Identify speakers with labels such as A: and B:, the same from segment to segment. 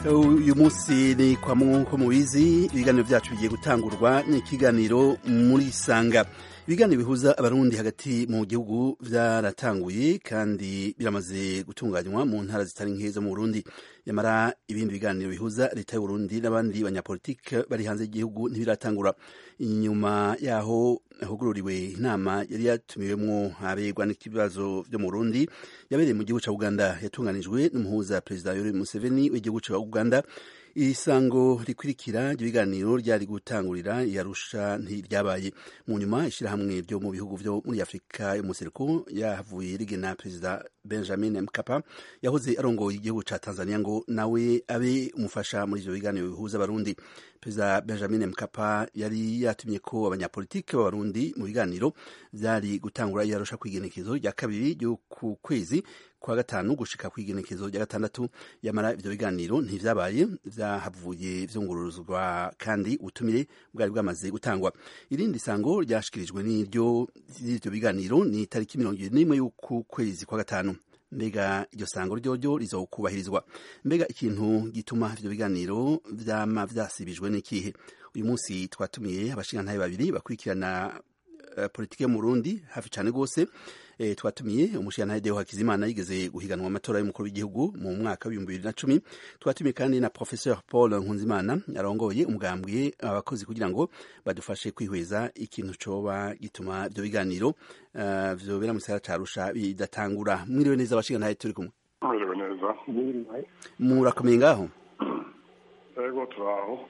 A: uyu munsi ni kwa nk'uko mubizi ibiganiro byacu bigiye gutangurwa n'ikiganiro muri sanga ibiganiro bihuza abarundi hagati mu gihugu byaratanguye kandi biramaze gutunganywa mu ntara zitari nke zo mu burundi nyamara ibindi biganiro bihuza leta y'uburundi n'abandi banyapolitike bari hanze y'igihugu ntibiratangura inyuma yaho hugururiwe inama yari yatumiwemwo aberegwa n'ikibazo vyo mu burundi yabereye mu gihugu ca uganda yatunganijwe n'umuhuza perezida yoweri museveni w'igihugu ca uganda isango rikurikira ry'ibiganiro ryari gutangurira yarusha ntiryabaye mu nyuma ishirahamwe ryo mu bihugu vyo muri afurika yo museruko yahavuye rigena perezida benjamin mkapa yahoze arongoye igihugu ca tanzania ngo nawe abe umufasha muri ivyo biganiro bihuza abarundi perezida benjamin mkapa yari yatumye ko abanyapolitike b'abarundi mu biganiro vyari gutangura yarusha kw'igenekezo rya kabiri ry'uku kwezi kwa gatanu gushika kw'igenekezo rya gatandatu yamara ivyo biganiro ntivyabaye vyahavuye vyunguruzwa kandi ubutumire bwari bwamaze gutangwa irindi sango ryashikirijwe n'iryo ry'ivyo biganiro ni tariki mirongo ibiri n'imwe y'uku kwezi kwa gatanu mbega iryo sango ryoryo rizokubahirizwa mbega ikintu gituma ivyo biganiro vyama vyasibijwe n'ikihe uyu munsi twatumiye abashingantahe babiri bakurikirana uh, politike yo mu Burundi hafi cane gose e, twatumiye umushingantahe Deo Hakizimana yigeze guhiganwa amatora y'umukuru w'igihugu mu mwaka w'ibihumbi bibiri na cumi twatumiye kandi na Professeur Paul Nkunzimana arongoye umugambwe abakozi kugira ngo badufashe kwihweza ikintu coba gituma ivyo biganiro uh, vyobera mu gisagara ca Arusha bidatangura mwiriwe neza abashingantahe turi kumwe
B: mwiriwe neza
A: murakomeye ngaho
B: ego turaho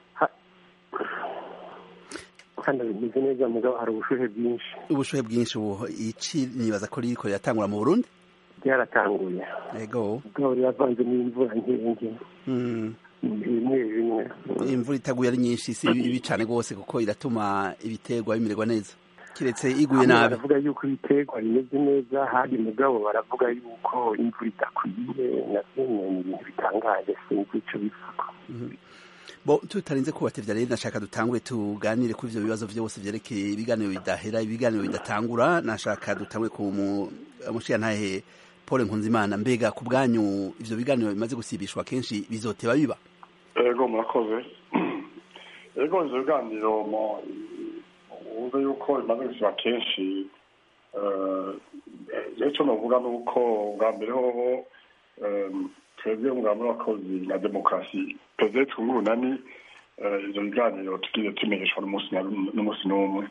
C: hano bimeze neza mugabo hari ubushuhe bwinshi
A: ubushuhe bwinshi ubu iki nibaza ko ririko riratangura mu Burundi
C: byaratanguye
A: ego
C: mugabo riravanze n'imvura nkenge bimwe bimwe
A: imvura itaguye ari nyinshi si bibi cane rwose kuko iratuma ibiterwa bimererwa neza kiretse iguye nabi
C: baravuga yuko ibiterwa bimeze neza handi mugabo baravuga yuko imvura idakwiye navyo ni ibintu bitangaje sinzi ico bivuga
A: bo tutarinze kubatevya rero nashaka dutangure tuganire kuri ivyo bibazo vyose vyerekeye ibiganiro bidahera ibiganiro bidatangura nashaka dutangure ku mushiyantahe Paul Nkunzimana mbega ku bwanyu ivyo biganiro bimaze gusibishwa kenshi bizoteba biba
B: ego murakoze ego ivyo biganiro wumve yuko bimaze gusiba kenshi ico novuga nuko bwa mbere hoho twebwe umugambi w'abakozi na demokarasi perezida twungurunani ivyo biganiro tugize tumenyeshwa n'umunsi n'umwe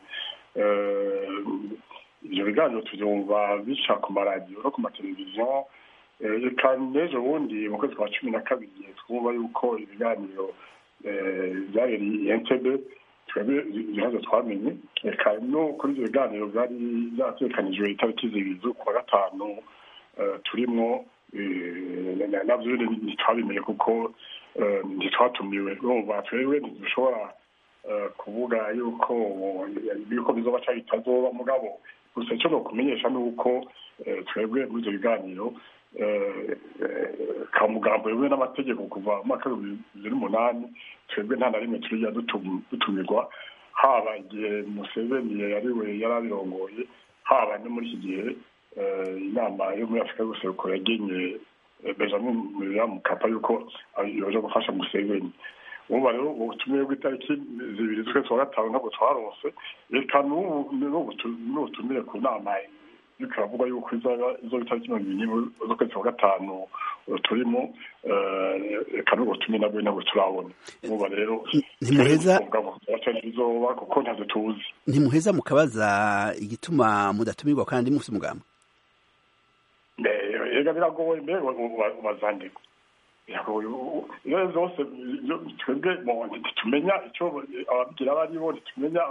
B: ivyo biganiro tuvyumva bica ku maradiyo no ku mateleviziyo eka n'ejo bundi mu kwezi kwa cumi na kabiri twumva yuko ibiganiro vyabereye entebe twebwe ibibazo twamenye eka no kuri ivyo biganiro vyari vyategekanijwe itariki zibiri z'ukwa gatanu turimwo navyo ntitwabimenye kuko ntitwatumiwe urumva twebwe ntidushobora kuvuga yuko yuko bizoba canke bitazoba mugabo gusa ico nokumenyesha ni uko twebwe muri ivyo biganiro ka mugambo yewe n'amategeko kuva mu mwaka w'ibihumbi bibiri n'umunani twebwe nta na rimwe turiya dutumirwa haba igihe museveni yariwe yari abirongoye haba no muri iki gihe inama yo muri afurika y'ubuseruko yagenye benjamin mukapa yuko yoja gufasha museveni ubu rero ubutumire bw'itariki zibiri z'ukwezi kwa gatanu ntabwo twaronse reka n'ubutumire ku nama yuko iravuga yuko izo itariki mirongo ibiri n'imwe z'ukwezi kwa gatanu turimo reka n'ubutumire nabwo ntabwo turabona ubu rero
A: ntimuheza
B: bizoba kuko ntabwo tuzi
A: ntimuheza mukabaza igituma mudatumirwa kandi mufite umugambi
B: ega biragoye mbere ubazandiko iyo zose twebwe ntitumenya icyo ababigira abo aribo ntitumenya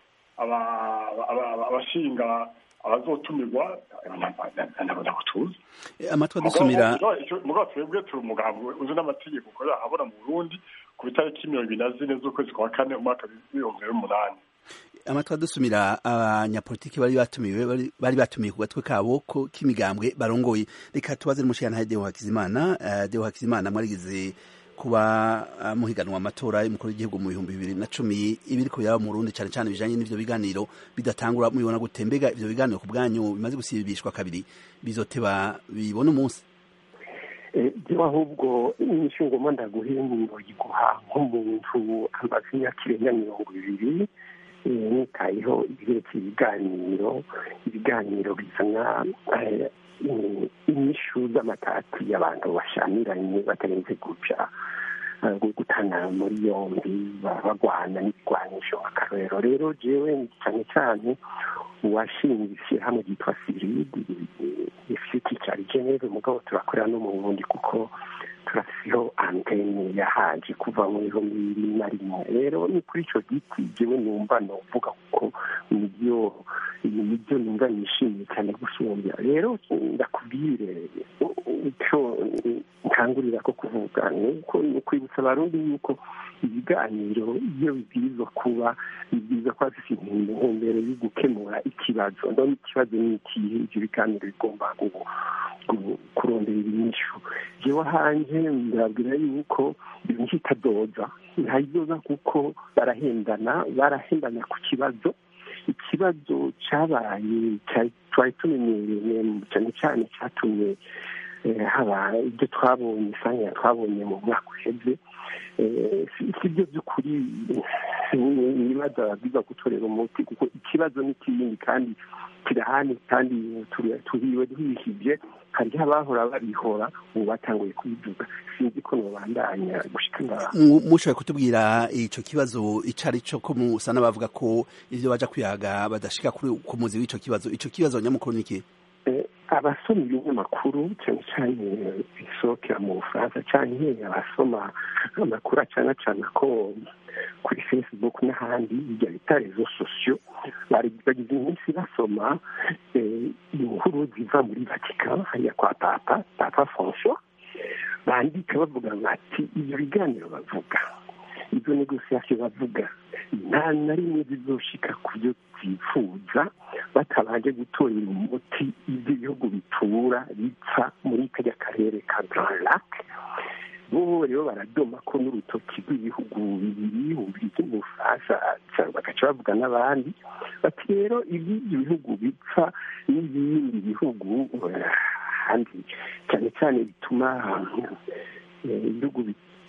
B: abashinga abazotumirwa ntabwo tuzi
A: amatwi adusumira
B: mugabo twebwe turi umugambi uzi n'amategeko ukorera ahabona mu burundi ku itariki mirongo ibiri na zine z'ukwezi kwa kane umwaka w'ibihumbi bibiri n'umunani
A: amatwi adusumira abanyapolitiki bari batumiwe bari batumiye ku gatwe kabo ko k'imigambwe barongoye reka tubaze n'umushiyantahe Deo Hakizimana Deo Hakizimana mwarigize kuba muhiganwa amatora y'umukuru w'igihugu mu bihumbi bibiri na cumi ibiriko yaba mu Burundi cane cane bijanye n'ivyo biganiro bidatangura mubibona gute mbega ivyo biganiro ku bwanyu bimaze gusibishwa kabiri bizoteba bibona umunsi
C: byo ahubwo inyinshi ngoma ndaguhembo yiguha nk'umuntu amaze imyaka irenga mirongo ibiri nitayeho ibyerekeye ibiganiro ibiganiro bizana inyishu z'amatati y'abantu bashamiranye batarenze guca gutana muri yombi bagwana n'ibigwanisho akarorero rero jewe cyane cyane uwashinze ishyirahamwe ryitwa siridi rifite icyari geneve mugabo turakorera no mu burundi kuko turasiho antene yahaje kuva mu bihumbi bibiri na rimwe rero ni kuri icyo giti jewe numva novuga kuko nibyo nibyo numva nishimiye cyane gusumbya rero ndakubwire icyo nkangurira ko kuvuga ni ukwibutsa abarundi yuko ibiganiro iyo bibwirizwa kuba bibwirizwa kuba bifite intumbero yo gukemura ikibazo ndabona ikibazo ni ikihe ibyo biganiro bigomba kurondera ibinyishu jewe hanjye ndabwira yuko ibintu itadoza ntayidoza kuko barahendana barahendana ku kibazo ikibazo cyabaye twari tumenyereye cyane cyane cyatumye haba ibyo twabonye isanga twabonye mu mwaka uheze si byo by'ukuri ibibazo babwiza gutorera umuti kuko ikibazo ni kindi kandi kirahani kandi turiwe duhishije hariho abahora babihora ubu batanguye kubivuga sinzi ko nubandanya gushika
A: mushoboye kutubwira ico kibazo ico ari co ko musa n'abavuga ko ivyo baja kwihaga badashika ku muzi w'ico kibazo ico kibazo nyamukuru ni iki
C: abasoma ibinyamakuru cyane cyane bisohokera mu bufaransa cyane abasoma amakuru acana cana ko kuri facebook n'ahandi bijya bita rezo sosiyo bagize iminsi basoma inkuru ziva muri vatican hariya kwa papa papa francois bandika bavuga bati ibyo biganiro bavuga izo negosiyasiyo bavuga nta na rimwe zizoshika ku byo twifuza batabanje gutorera umuti ibyo bihugu bitura bipfa muri kajya karere ka grand lac bo rero baradoma ko n'urutoki rw'ibihugu bibiri bubirigi mu bufaransa bagaca bavuga n'abandi bati rero iby'ibyo bihugu bipfa n'ibindi bihugu kandi cyane cyane bituma ibihugu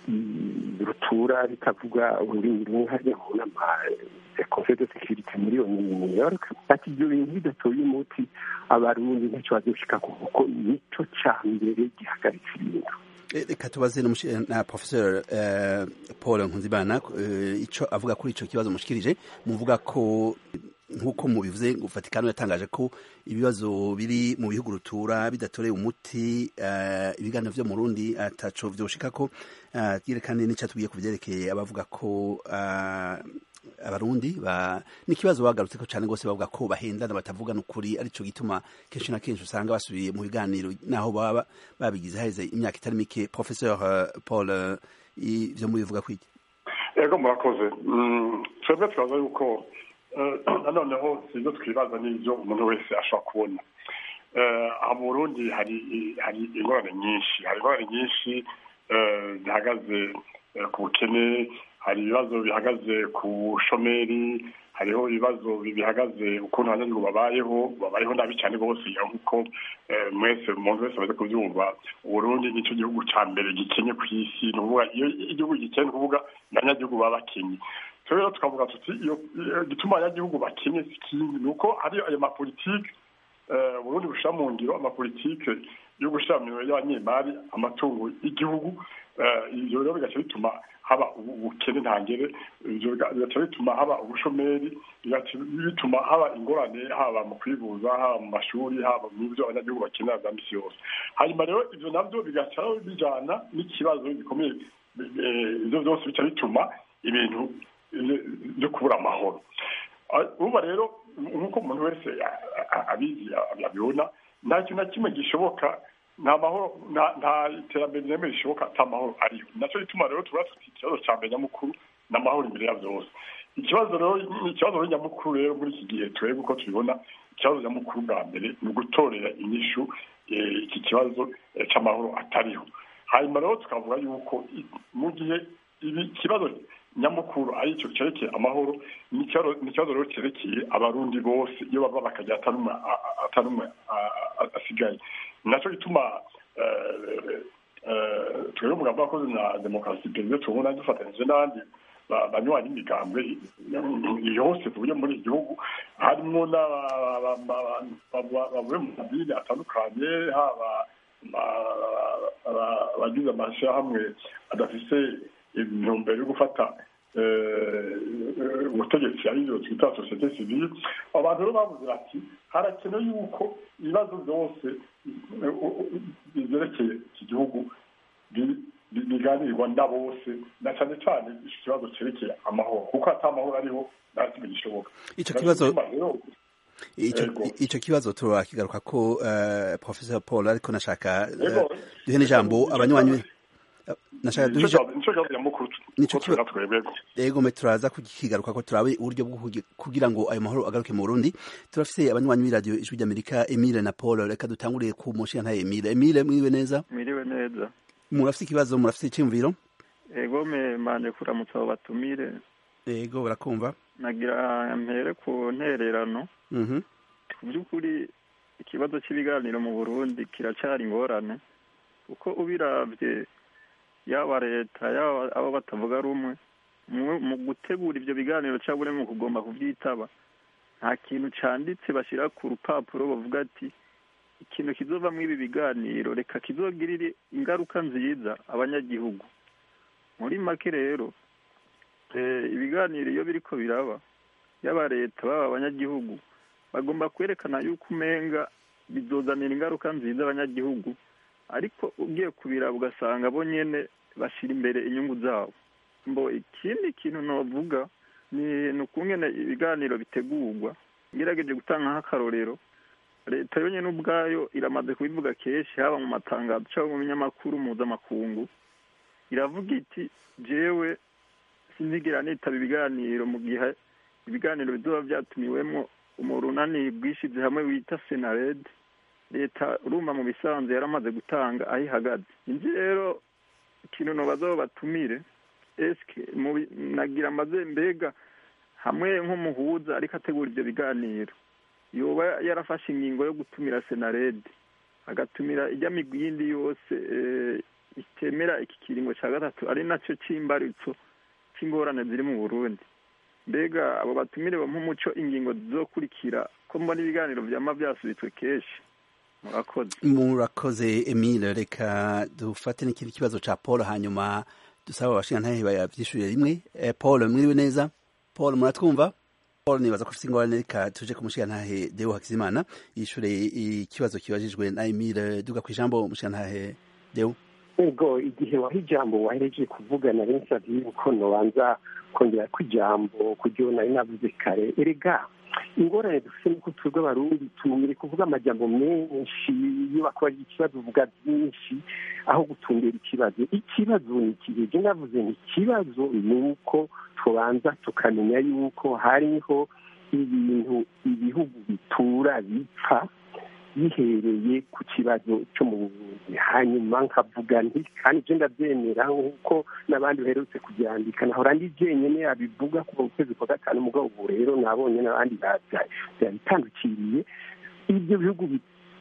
C: rutura bitavuga ururimi rumwe hariya mu nama ya conseil de sécurité muri new york ati ibyo bintu bidatoye umuti abarundi ntacyo bazoshika kuko nico ca mbere gihagaritse ibintu
A: reka tubaze na professeur paul nkunzimana ico avuga kuri ico kibazo mushikirije muvuga ko nk'uko mubivuze vatikano yatangaje ko ibibazo biri mu bihugu rutura bidatoreye umuti ibiganiro vyo mu rundi ataco vyoshika ko yerekane n'icatubwiye ku vyerekeye abavuga ko abarundi n'ikibazo bagarutse ko cyane rwose bavuga ko bahendana batavugana ukuri arico gituma kenshi na kenshi usanga basubiye mu biganiro naho baba babigize haheze imyaka itari mike professeur paul ivyo mubivuga kwiki
B: ego murakoze twebwe turaza yuko nanoneho sibyo twibaza n'ibyo umuntu wese ashobora kubona mu burundi hari hari ingorane nyinshi hari ingorane nyinshi zihagaze ku bukene hari ibibazo bihagaze ku bushomeri hariho ibibazo bihagaze ukuntu abanyagihugu babayeho babayeho nabi cyane rwose nk'uko mwese umuntu wese amaze kubyumva uburundi nicyo gihugu cya mbere gikenye ku isi ni ukuvuga iyo igihugu gikennye ni ukuvuga abanyagihugu baba bakenye rero tukavuga tuti iyo gituma abanyagihugu bakenye si ikindi ni uko hari ayo mapolitike uburundi bushyira mu ngiro amapolitike yo gushyira mu ngiro y'abanyemari amatungo y'igihugu ibyo rero bigaca bituma haba ubukene ntangere ibyo bigaca bituma haba ubushomeri bigaca bituma haba ingorane haba mu kwivuza haba mu mashuri haba mu byo abanyagihugu bakenera bya misi yose hanyuma rero ibyo nabyo bigaca bijyana n'ikibazo gikomeye ibyo byose bica bituma ibintu byo kubura amahoro uba rero nk'uko umuntu wese abizi abibona nta kintu na kimwe gishoboka nta mahoro nta iterambere rireme rishoboka ata mahoro ariho nacyo gituma rero tuba dufite ikibazo cya mbere nyamukuru n'amahoro imbere ya byose ikibazo rero ikibazo rero nyamukuru rero muri iki gihe turebe uko tubibona ikibazo nyamukuru bwa mbere ni ugutorera inyishu iki kibazo cy'amahoro atariho hanyuma rero tukavuga yuko mu gihe ibi kibazo nyamukuru ari icyo cyerekeye amahoro ni ikibazo rero cyerekeye abarundi bose iyo bava bakajya atanumwe asigaye nacyo gituma twebwe umugambi wakoze na demokarasi perezida tubona dufatanyije n'abandi banywanyi imigambwe yose tuvuye muri iki gihugu harimo bavuye mu madini atandukanye haba abagize amashyirahamwe adafise intumbero yo gufata ubutegetsi ariyo twita sosiyete sivile abantu rero bavuze bati harakenewe yuko ibibazo byose byerekeye iki gihugu biganirwa na bose na cyane cyane iki kibazo cyerekeye amahoro kuko ata amahoro ariho nta kimwe gishoboka
A: icyo kibazo icyo kibazo turakigaruka ko professor paul ariko nashaka duhe n'ijambo abanywanyi nashaka duhe ego me turaza kukigaruka ko turabe uburyo bwo kugira ngo ayo mahoro agaruke mu Burundi turafise abanywanyi b'iradiyo ijwi ry'Amerika Emile na Paul reka dutanguriye ku mushinga Emile Emile mwiriwe neza
D: mwiriwe neza
A: murafise ikibazo murafise icyumviro
D: ego me manje kuramutsa abo batumire
A: ego barakumva
D: nagira mpere ku ntererano
A: mhm
D: ku by'ukuri ikibazo cy'ibiganiro mu Burundi kiracari ingorane kuko ubiravye yaba leta yaba abo batavuga rumwe mu gutegura ibyo biganiro cyangwa mu kugomba kubyitaba nta kintu cyanditse bashyira ku rupapuro bavuga ati ikintu kizovamo ibi biganiro reka kizogirire ingaruka nziza abanyagihugu muri make rero ibiganiro iyo biriko biraba yaba leta baba abanyagihugu bagomba kwerekana yuko umenga bizozanira ingaruka nziza abanyagihugu ariko ugiye kubiraba ugasanga bo nyene bashyira imbere inyungu zabo mbo ikindi kintu navuga ni ukungene ibiganiro bitegurwa ngerageje gutanga nk'akarorero leta yonyine ubwayo iramaze kubivuga kenshi haba mu matangazo cyangwa mu binyamakuru mpuzamakungu iravuga iti jewe sinzigera nitaba ibiganiro mu gihe ibiganiro bizoba byatumiwemo umurunani bwishize hamwe wita senared leta urumva mu bisanzwe yaramaze gutanga aho ihagaze inzi rero ikintu nobaza abo batumire eske nagira amaze mbega hamwe nk'umuhuza ariko ategura ibyo biganiro yoba yarafashe ingingo yo gutumira senared agatumira ijya migwi yindi yose itemera iki kiringo cya gatatu ari nacyo cy'imbaritso cy'ingorane ziri mu burundi mbega abo batumire nk'umuco ingingo zizokurikira ko mbona ibiganiro byama byasubitswe kenshi murakoze
A: murakoze emile reka dufate n'ikindi kibazo cya paul hanyuma dusaba abashingantahe bayabyishyurire rimwe paul mwiriwe neza paul muratwumva paul nibaza ko ufite ingorane reka tuje ku mushingantahe deo hakizimana yishyure ikibazo kibajijwe na emile duga ku ijambo umushingantahe deo
C: ego igihe waha ijambo wahereje kuvugana rensabye yuko nobanza kongera ko ijambo kuryo nari navuze kare erega ingorane dufite nuko twebwe abarundi tumire kuvuga amajambo menshi iyo bakora ikibazo uvuga byinshi aho gutumbera ikibazo ikibazo ni ikihe je navuze ni ikibazo ni uko tubanza tukamenya yuko hariho ibintu ibihugu bitura bipfa bihereye ku kibazo cyo mu buvuzi hanyuma nkavuga nti kandi ibyo ndabyemera nk'uko n'abandi baherutse kubyandika nahora ndi jyenyine yabivuga kuva mu kwezi kwa gatanu mugabo ubu rero nabonye n'abandi babitandukiriye ibyo bihugu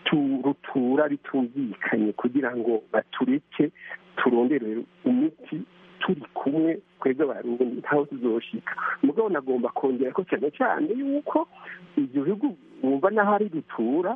C: rutura bitumvikanye kugira ngo batureke turondere umuti turi kumwe twebwe abarundi ntaho tuzoshika mugabo nagomba kongera ko cyane cyane yuko ibyo bihugu wumva n'aho ari rutura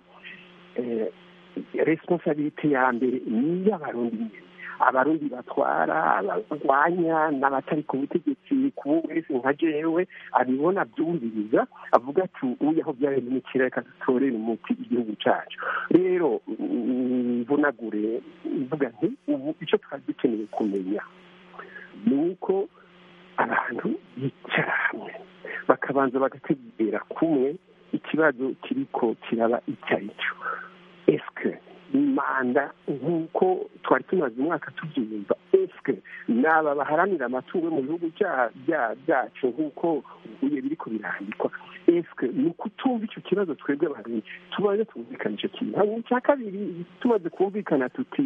C: responsabilite ya mbere ni iy'abarundi nyine abarundi batwara abarwanya n'abatari ku butegetsi kubo wese nka jewe abibona byumviriza avuga ati uyu aho byabereye imikira reka dutorere umuti igihugu cyacu rero mvunagure mvuga nti ubu icyo twari dukeneye kumenya ni uko abantu bicara hamwe bakabanza bagategera kumwe ikibazo kiriko kiraba icyo ari cyo esike manda nk'uko twari tumaze umwaka tubyumva esike naba baharanira amatungo mu bihugu byacu nk'uko ubuye biriko birandikwa esike ni ukutumva icyo kibazo twebwe abarundi tubanze twumvikana icyo kintu hanyuma icya kabiri tumaze kumvikana tuti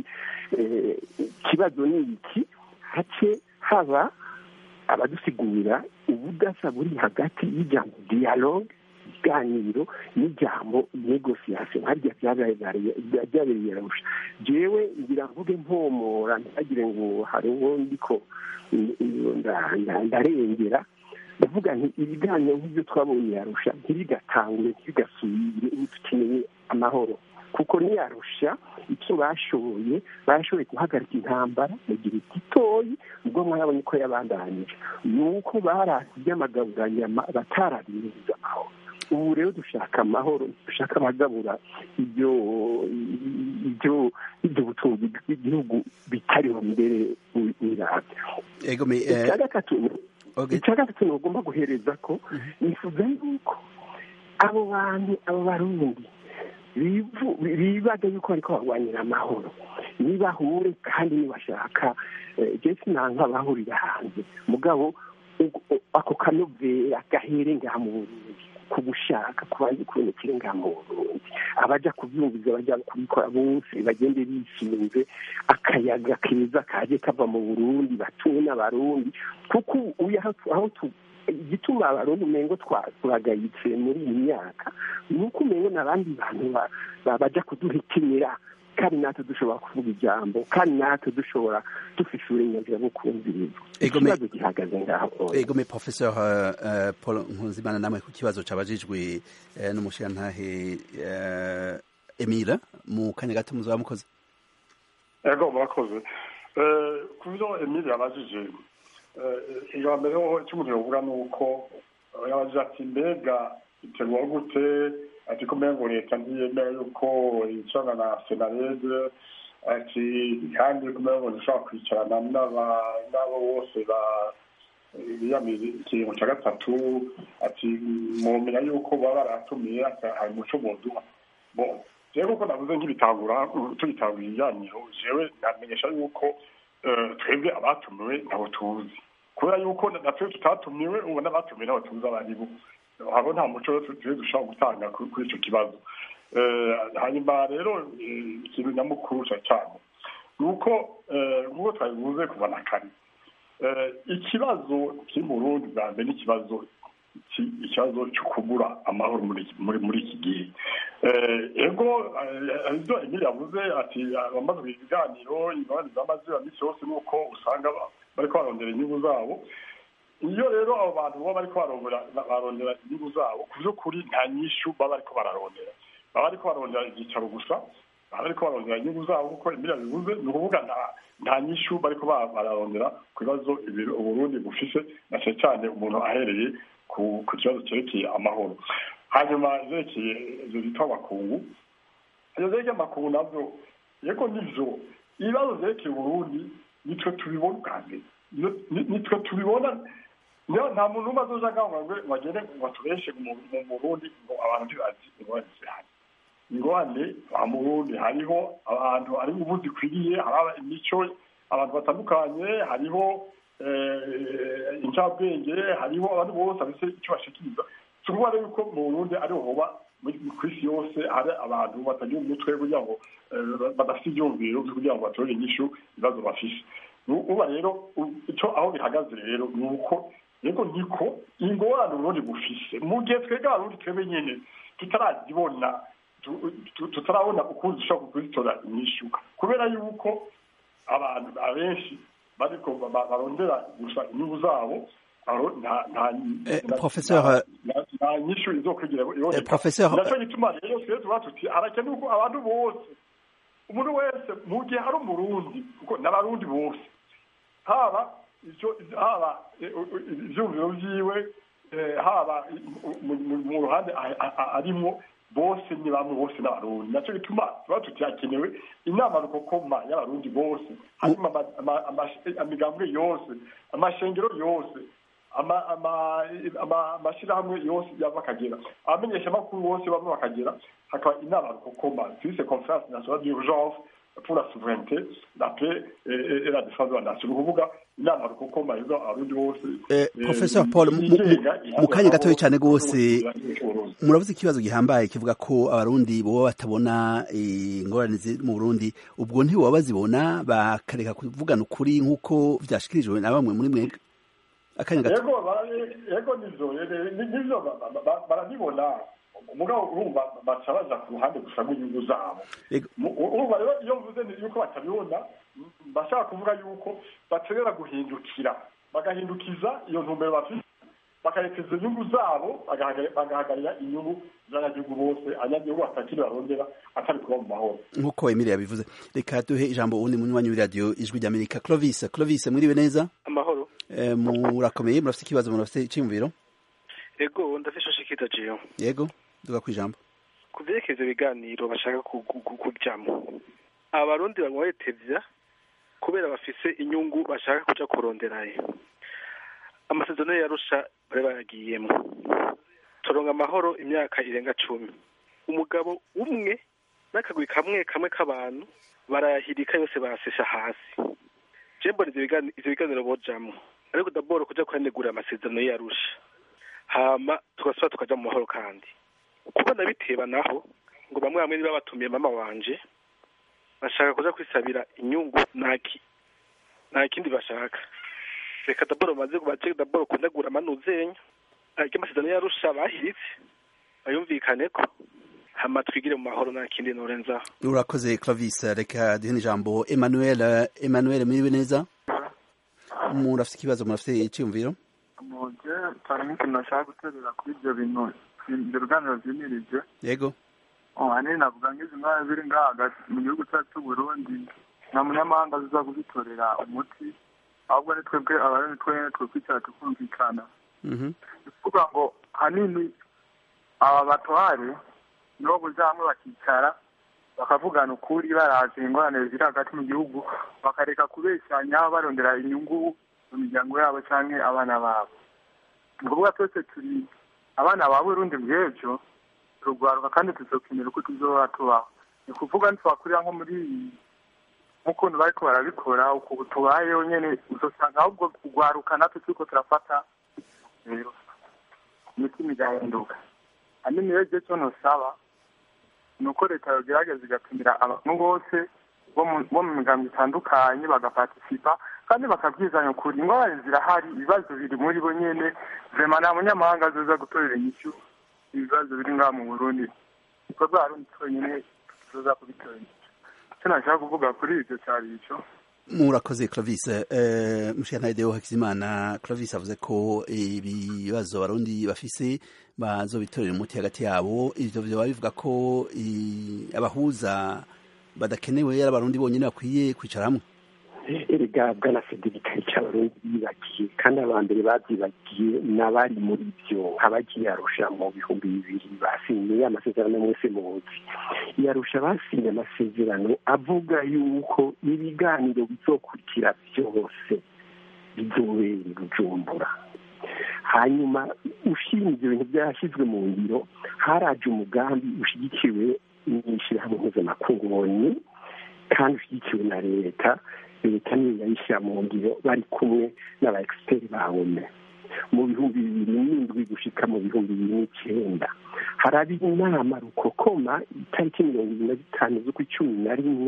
C: ikibazo ni iki hace haba abadusigurira ubudasa buri hagati y'ijambo dialogue ikiganiro n'ijambo negosiyasiyo harya byabereye arusha jewe ngira mvuge mpomora ntagire ngo hari uwo ndiko ndarengera ndavuga nti ibiganiro nk'ibyo twabonye yarusha ntibigatangure ntibigasubire ubu dukeneye amahoro kuko niyarusha icyo bashoboye bashoboye guhagarika intambara mu gihe gitoyi ubwo mwabonye ko yabandanije ni uko barasi iby'amagaburanyama batarabiriza amahoro ubu rero dushaka amahoro dushaka abagabura ibyo ibyo ibyo butunzi bw'igihugu bitariho mbere wirabya icya gatatu icya gatatu ntugomba guhereza ko nifuza yuko abo bantu abo barundi bibaga yuko bariko barwanira amahoro nibahure kandi nibashaka je sinanka bahurira hanze mugabo ako kanovera gahere ngaha mu burundi ku gushaka kubanza kubonekera ngaha mu burundi abaja kuvyumviza baja kubikora bose bagende bisunze akayaga keza kaje kava mu burundi batuwe n'abarundi kuko uyu aho igituma abarundi umengo turagayitse muri iyi myaka ni uko umengo n'abandi bantu baja kuduhitimira kandi natwe dushobora kuvuga ijambo kandi natwe dushobora dufite uburenganzira bwo kumviriza ikibazo gihagaze ngaho
A: egome professeur paul nkunzimana namwe ku kibazo cabajijwe n'umushirantahe emira mu kanya gato muzaba mukoze
B: ego murakoze ku byo emira yabajije iya mbere ho icyo umuntu yovuga ni uko yabaje ati mbega iterwa gute ati ko ngo leta ntiyemera yuko yicarana na senarede ati kandi ko ngo dushobora kwicarana n'abo bose biyamira ikiringo cya gatatu ati mumenya yuko baba baratumiye hari umuco muduha rero kuko navuze nk'ibitangura tugitangura ibiganiro jewe namenyesha yuko twebwe abatumiwe ntabwo tuzi kubera yuko natwe tutatumiwe ubu n'abatumiwe ntabwo tuzi abaribo abo nta muco turi dushobora gutanga kuri icyo kibazo hanyuma rero ikintu nyamukuru cyane ni uko nk'uko twabivuze kuva na kare ikibazo kiri mu rundi bwa mbere n'ikibazo ikibazo cyo kubura amahoro muri iki gihe ego ibyo emili yavuze ati abamaze ibiganiro ingabane zamaze minsi yose ni uko usanga bari barondera inyungu zabo iyo rero abo bantu baba bariko barondera inyungu zabo ku by'ukuri nta nyishu baba bariko bararondera baba bariko barondera ibyicaro gusa baba bariko barondera inyungu zabo kuko emili yabivuze ni ukuvuga nta nyishu bariko bararondera ku bibazo uburundi bufise na cyane cyane umuntu ahereye ku kibazo cyerekeye amahoro hanyuma zerekeye ibyo bita amakungu iyo zerekeye amakungu nabyo yego nivyo ibibazo zerekeye uburundi nitwe tubibona ubwa mbere nitwe tubibona nta muntu umwe azoja ngaho ngo bagende ngo atubeshe mu burundi ngo abantu ntibazi ingorane zihari ingorane mu burundi hariho abantu hari ubu zikwiriye hari imico abantu batandukanye hariho incabwenge hariho abantu bose bafite icyo bashikiriza si ukuvuga rero yuko mu burundi ariho hoba ku isi yose hari abantu batagira umutwe kugira ngo badafite ibyumviro kugira ngo batorere inyishu ibibazo bafise uba rero icyo aho bihagaze rero ni uko yego niko ingorane uburundi bufise mu gihe twebwe abarundi twebwe nyene tutarazibona tutarabona ukuntu dushobora kuzitora inyishu kubera yuko abantu abenshi bariko barondera gusa inyungu zabo nta nyishu izokwigira iboneka naco gituma rero twe tuba tuti harakenewe ko abantu bose umuntu wese mu gihe ari umurundi kuko n'abarundi bose haba icyo haba ivyumviro vyiwe haba mu ruhande arimwo bose ni bamwe bose n'abarundi naco gituma tuba tuti hakenewe inama rukokoma y'abarundi bose hanyuma amigambwe yose amashengero yose amashirahamwe yose yava akagera abamenyesha amakuru bose bamwe bakagera hakaba inama rukokoma twise conference nationale d'urgence pour la souveraineté la paix et la défense de la nation ni ukuvuga inama rukokoma izo abarundi bose
A: professeur paul mu kanya gatoya cyane rwose muravuze ikibazo gihambaye kivuga ko abarundi boba batabona ingorane ziri mu burundi ubwo ntiboba bazibona bakareka kuvugana ukuri nk'uko vyashikirijwe na bamwe muri mwebwe akanya gato
B: yego bara- yego nivyo yego, ni- nivyo ba- ba- ba- barabibona umugabo urumva baca baja ku ruhande gusa rw'inyungu zabo
A: Yego.
B: Mu- urumva rero iyo mvuze ni yuko batabibona m- bashaka kuvuga yuko bakenera guhindukira bagahindukiza iyo ntumbero bafite bakarekeza inyungu zabo bagahagarira bagahagarira inyungu z'abanyagihugu bose abanyagihugu batakiri barondera atari kuba mu mahoro
A: nk'uko emile yabivuze reka duhe ijambo uwundi munywanyi w'iradiyo ijwi ry'amerika clovis clovis mwiriwe neza
E: amahoro
A: Eh, murakomeye murafite ikibazo murafite icyiyumviro
E: ego ndafisha shikita jiyo
A: yego duga ku ijambo
E: ku vyerekeza ibiganiro bashaka ku- ku- ku- kujamwo abarundi banywa tevya kubera bafise inyungu bashaka kuja kuronderayo amasezerano yarusha bari bayagiyemwo turonga amahoro imyaka irenga cumi umugabo umwe n'akagwi kamwe kamwe k'abantu barayahirika yose barasesha hasi je mbona ivyo bigani- ivyo biganiro bojamwo ariko daboro kuja kuyanegura amasezerano yarusha hama tugasubira tukaja mu mahoro kandi kubona biteba naho ngo bamwe bamwe niba batumiye mama wanje bashaka kuja kwisabira inyungu naki nta kindi bashaka reka daboro baze baje daboro kunegura amanuzenya ariko amasezerano yarusha bahiritse bayumvikaneko hama twigire mu mahoro nta kindi norenzaho
A: urakoze clovis reka duhe n'ijambo emmanuel emmanuel mwiriwe neza murafite ikibazo murafite icyiyumviro
F: muje cyane nk'ikintu nashaka guterera kuri ibyo bintu ibyo biganiro vyimirije
A: yego
F: ahanini navuga nk'izi ndwara ziri ngaha hagati mu gihugu cyacu c'uburundi nta munyamahanga ziza kuzitorera umuti ahubwo ni twebwe abarundi twenyene twokwicara tukumvikana
A: Mhm.
F: ni ukuvuga ngo hanini aba batware nibo buja hamwe bakicara bakavugana ukuri baraje ingorane ziri hagati mu gihugu bakareka kubeshyanya barondera inyungu mu miryango yabo canke abana babo ni ukuvuga twese turi abana ba burundi bw'ejo turugwaruka kandi tuzokenera uko tuzoba tubaho ni ukuvuga ntitwakurira nko muri iyi nk'ukuntu bariko barabikora uku tubayeho nyene uzosanga ahubwo kugwaruka natwe turiko turafata rero imitima igahinduka hanini rero igihe cyo ntusaba ni uko leta yogerageza igatumira abantu bose bo mu- bo mu migambi itandukanye bagapartisipa kandi bakabwizanya ukuri ingorane zirahari ibibazo biri muri bo nyene vema nta munyamahanga azoza gutorera inyishu ibibazo biri ngaha mu burundi ibikorwa harundi twenyine tuzoza kubitorera inyishu icyo nashaka kuvuga kuri ibyo cyari ico
A: murakoze clovis eh, mushana ideo hakizimana clovis avuze ko ibibazo abarundi bafise bazobitorera umuti hagati yabo ivyo vyoba bivuga ko i- abahuza badakenewe ari abarundi bonyene bakwiye kwicara hamwe
C: erega bwana federika icyo abarundi bibagiye kandi aba mbere babyibagiye n'abari muri byo nk'abagiye arusha mu bihumbi bibiri basinye amasezerano mwese muzi yarusha basinye amasezerano avuga yuko ibiganiro bizokurikira byose bizobera i bujumbura hanyuma ushima ibyo bintu byashyizwe mu ngiro haraje umugambi ushyigikiwe n'ishyirahamwe mpuzamakungu oni kandi ushyigikiwe na leta leta niyo yayishyira mu ngiro bari kumwe n'aba egisiteri ba ome mu bihumbi bibiri n'indwi gushika mu bihumbi bibiri n'icyenda haraba inama rukokoma itariki mirongo ibiri na zitanu z'ukwicumi na rimwe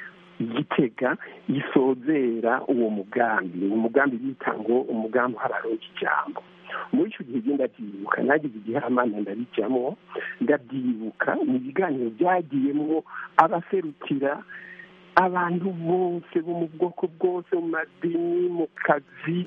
C: igitega gisozera uwo mugambi uwo mugambi bita ngo umugambi uhabaronka ijambo muri icyo gihe genda ndabyibuka nagize igihamana ndabijyamo ndabyibuka ni ibiganiro byagiyemo abaserukira abantu bose bo mu bwoko bwose mu madini mu kazi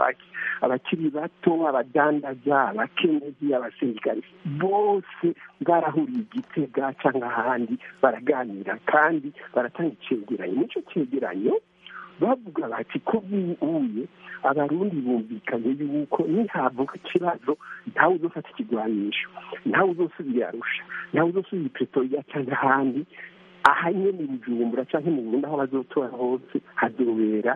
C: abakiri bato abadandaza abakenyezi abasirikare bose barahuriye igitega cyangwa ahandi baraganira kandi baratanga icyegeranyo muri icyo cyegeranyo bavuga bati ko buye abarundi bumvikanye yuko nihavuka ikibazo ntawe uzofata ikigwanisho ntawe uzosubira arusha ntawe uzosubira ipretoria cyangwa ahandi aha nyine mu bujumbura cyangwa mu burundi aho bazotora hose hazobera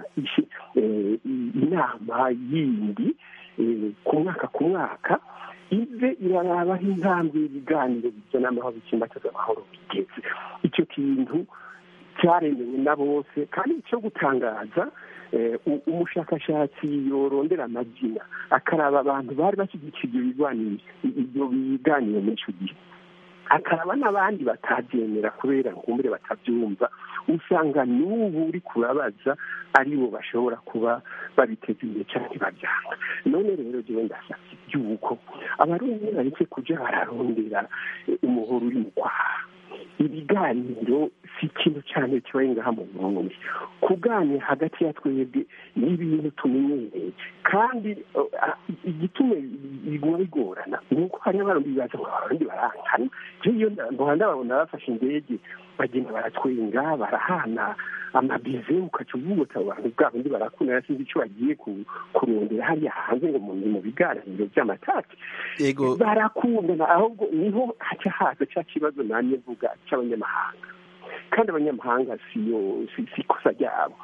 C: inama yindi ku mwaka ku mwaka ive irarabaho intambwe y'ibiganiro bizana amahoro bikimbataza amahoro bigeze icyo kintu cyaremewe na bose kandi icyo gutangaza umushakashatsi yorondera amazina akaraba abantu bari bashyigikiye ibyo biganiro ibyo biganiro muri icyo gihe akaraba n'abandi batabyemera kubera nkumbure batabyumva usanga n'ubu uri kurabaza aribo bashobora kuba babiteza imbere cyangwa babyanga none rero jewe ndasabye yuko abarundi bareke kuja bararondera umuhoro uri mu kwaha ibiganiro si ikintu cyane kibaye ngaha mu burundi kuganira hagati ya twebwe ni ibintu tumenyereye kandi igituma biguma bigorana ni uko hari abarundi bibaza ngo abarundi barankana iyo muhanda babona bafashe indege bagenda baratwenga barahana amabize ukaca uvuga abantu bwa bundi barakunda sinzi icyo bagiye kurondera hariya hanze ngo mu biganiro by'amatati barakundana ahubwo niho haca haza cya kibazo nanjye mvuga cy'abanyamahanga kandi abanyamahanga siyo si ikosa ryabo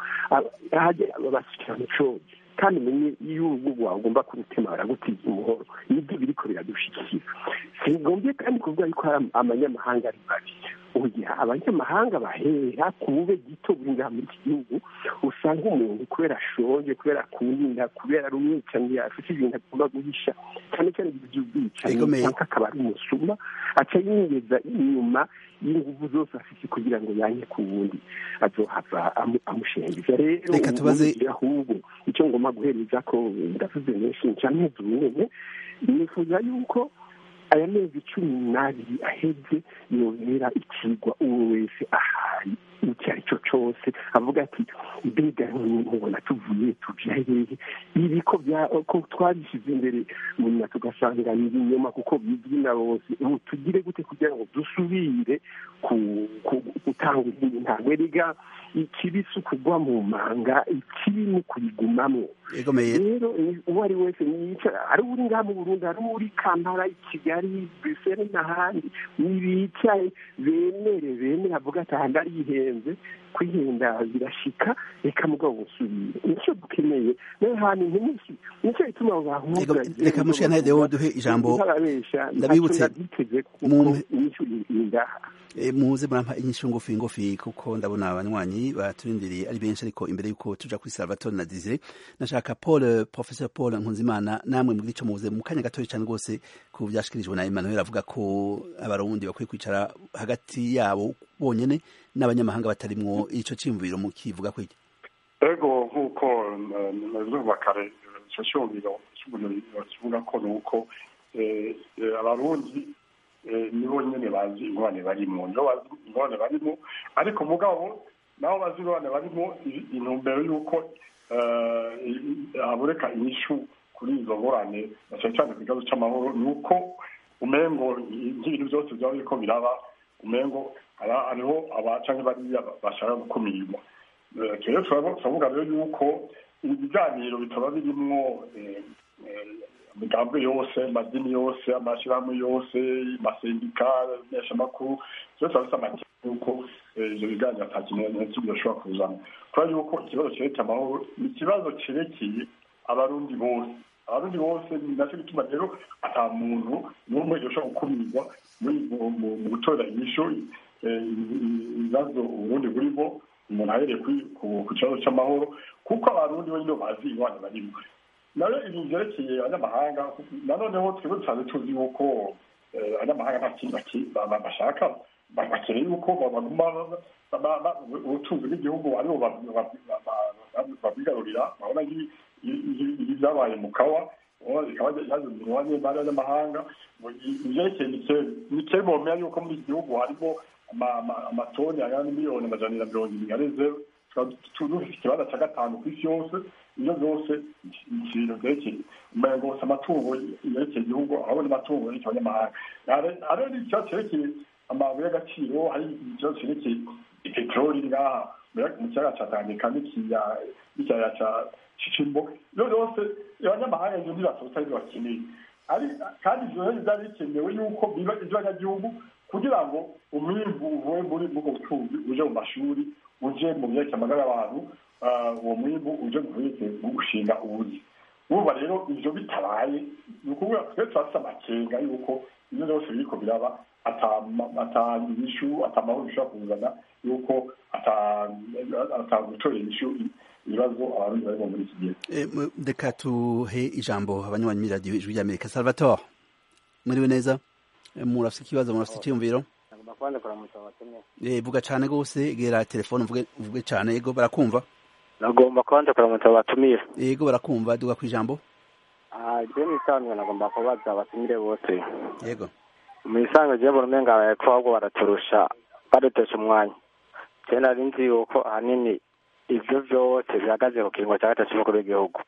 C: basukira mu cozi kandi umenye iyo urugo rwawe ugomba kurutema baragutiza umuhoro nibyo biriko biradushikira singombye kandi kuvuga yuko hari amanyamahanga ari babi oya abanyamahanga bahera ku bube gito buri ngaha muri iki gihugu usanga umuntu kubera ashonje kubera akunda kubera ari umwicanyi afite ibintu agomba guhisha cyane cyane by'ubwicanyi cyangwa akaba ari umusuma aca yingeza inyuma y'inguvu zose afite kugira ngo yanye ku wundi azohava amushengiza rero
A: reka tubaze
C: ahubwo icyo ngomba guhereza ko ndavuze menshi ncameze nyine nifuza yuko aya mezi cumi n'abiri aheze yobera ikigwa uwo wese ahari icyo ari cyo cyose avuga ati mbega mubona tuvuye tuja hehe ibi ko ko twabishyize imbere nyuma tugasanga ni ibinyoma kuko bibyina bose ubu tugire gute kugira ngo dusubire gutanga izindi ntambwe riga ikibi si ukugwa mu manga ikibi ni ukuyigumamo rero uwo ari wese yicara ari uri ngaha mu burundi ari uri kampala i kigali brisele n'ahandi nibicaye bemere bemere avuga ati aha ndarihenze kwihenda birashika reka mugabo busubire nicyo dukeneye nayo hantu ntimusi nicyo bituma bahura
A: reka mushika nawe dewo duhe ijambo ndabibutse muze murampa inyishu ngufi ngufi kuko ndabona abanywanyi baturindiriye ari benshi ariko imbere yuko tuja kuri Salvatore na Desire nashaka Paul Professor Paul Nkunzimana namwe muri ico muze mu kanya gatoya cyane rwose ku byashikirijwe na Emmanuel avuga ko abarundi bakwiye kwicara hagati yabo bonyene n'abanyamahanga batarimwo ico cimviro mu kivuga kwiki
B: ego nk'uko nabivuga kare ico cyumviro kivuga ko nuko abarundi nibo nyine bazi ingorane barimo nibo bazi ingorane barimo ariko mugabo nabo bazi ingorane barimo intumbero y'uko haboneka inyishu kuri izo ngorane na cyane cyane ku kibazo cy'amahoro ni uko umengo nk'ibintu byose byaba biriko biraba umengo hariho abacanke bariya bashaka gukumirwa rero turavuga rero yuko ibiganiro bitaba birimwo imigambwe yose amadini yose amashyirahamwe yose amasendika meshamakuru byose bafite amakenga yuko ivyo biganiro ata kintu na kimwe bashobora kuzana kubera yuko ikibazo cerekeye amahoro ni ikibazo cerekeye abarundi bose abarundi bose ni nacyo gituma rero ata muntu n'umwe yoshobora gukumirwa mu gutora inyishu ibibazo uburundi burimo umuntu ahereye ku kibazo c'amahoro kuko abarundi bo nyine bazi ingwane barimo nayo ibintu byerekeye abanyamahanga nanoneho twebwe dusanzwe tuzi yuko abanyamahanga nta kintu bashaka bakeneye yuko baguma ubutunzi bw'igihugu aribo babwigarurira babona ibi byabaye mu kawa bikaba yazanirwa n'abanyamahanga ivyerekeye nikeri bomera yuko muri iki gihugu harimo amatoni angana n'imiliyoni amajana na mirongo ibiri areze dufite ikibanza cya gatanu ku isi yose ibyo byose ibintu byerekeye umengo gusa amatungo yerekeye igihugu aho n'amatungo yerekeye abanyamahanga hariho n'ikibazo cyerekeye amabuye y'agaciro hari ikibazo cyerekeye peteroli ngaha mu kiyaga cya tanganyika n'ikiyaya cya cicimbo ibyo byose abanyamahanga ibyo ntibasohotse aribyo bakeneye kandi ivyo rero byari bikenewe yuko biba ivy'abanyagihugu kugira ngo umwimbu uvuye muri ubwo butunzi uje mu mashuri uje mu byerekeye amagara y'abantu uwo mwimbu uje mu byerekeye gushinga ubuzi urumva rero ivyo bitabaye ni ukuvuga twe turafise amakenga yuko ibyo byose biriko biraba ata inyishu ata mahoro bishobora kuzana yuko ata gutora inyishu ibibazo abarundi barimo muri iki gihe
A: reka tuhe ijambo abanywanyi radiyo ijwi ry'amerika salvatore muriwe neza murafite ikibazo murafite icyumviro
G: nagomba kubanza kuramutsa abatumire
A: Eh, vuga cane gose gera telefone uvuge uvuge cane yego barakumva
G: nagomba kubanza kuramutsa abatumire
A: yego barakumva duga kwijambo
G: je misanzwe nagomba kubaza abatumire bose
A: yego
G: misanzwe je mbona umenga bariko ahubwo baraturusha badutesha umwanya je nari nzi yuko ahanini ivyo vyose bihagaze ku kiringo ca gatatu c'umukuru w'igihugu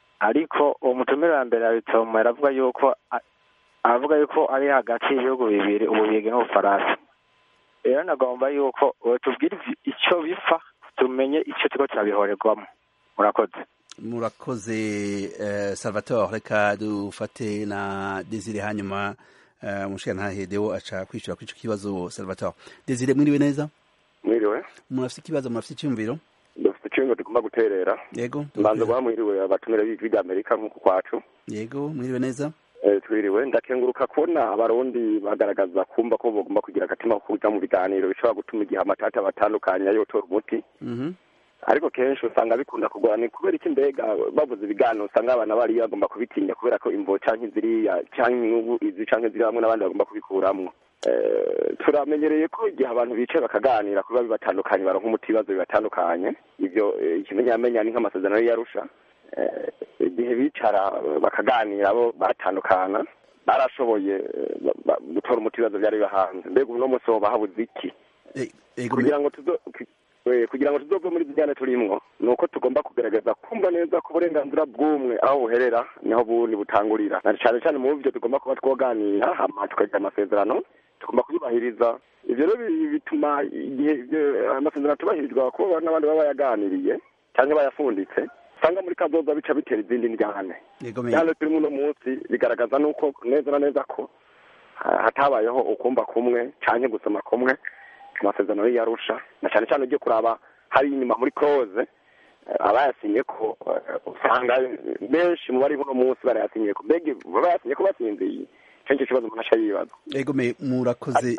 G: ariko uwo mutumire wa mbere abitomo aravuga yuko a- aravuga yuko ari hagati y'ibihugu bibiri ububirigi n'ubufaransa rero nagomba yuko tubwire icyo bipfa tumenye icyo kigo kirabihorerwamo murakoze
A: murakoze eh, salvatore reka dufate na desire hanyuma eh, umushikirantahe deo aca kwishura kuri ico kibazo salvatore desire mwiriwe neza
H: mwiriwe
A: murafite ikibazo murafite icyumviro
H: dufite icyumba tugomba guterera
A: yego
H: mbanza guha mwiriwe abatumire b'ijwi rya amerika nk'uku kwacu
A: yego mwiriwe neza
H: Eh, twiriwe ndakenguruka kubona abarundi bagaragaza kumva ko bagomba kugira agatima ko kuja mu biganiro bishobora gutuma igihe amatata batandukanye yotora umuti
A: Mhm.
H: ariko kenshi usanga bikunda kugora ni kubera iki mbega bavuze ibiganiro usanga abana bariya bagomba kubitinya kubera ko imvo canke ziriya canke inyungu izi canke ziri hamwe n'abandi bagomba kubikuramwo Eh, turamenyereye ko igihe abantu bicaye bakaganira kuba bibatandukanye baronka umuti ibibazo bibatandukanye ivyo eh, ikimenyamenya ni nk'amasezerano y'arusha Eh, igihe bicara eh, bakaganira bo batandukana barashoboye eh, ba- ba- gutora umuti ibibazo vyari bibahanze mbega uno munsi hoba habuze iki
A: Eh, yego
H: kugira ngo tuzo ku- eh, kugira ngo tuzove muri zijyane turimwo ni uko tugomba kugerageza kumva neza ko uburenganzira bw'umwe aho buherera niho bundi butangurira na cyane cyane mu byo tugomba kuba twoganira hama tukagira amasezerano tugomba kuyubahiriza ivyo rero bi- bituma igihe ivyo amasezerano tubahirizwa kuba n'abandi baba bayaganiriye cyangwa bayafunditse usanga muri kazoza bica bitera izindi njyane
A: yego me
H: njyane turimo uno munsi bigaragaza nuko neza na neza ko ha- hatabayeho ukumva kumwe canke gusoma kumwe ku masezerano y'iyarusha na cyane cyane ugiye kuraba hari inyuma muri close eh, abayasinye ko eh, usanga benshi mu bari uno munsi barayasinye ko mbega bayasinye ko basinziye ico nicyo kibazo umuntu aca yibaza
A: yego me murakoze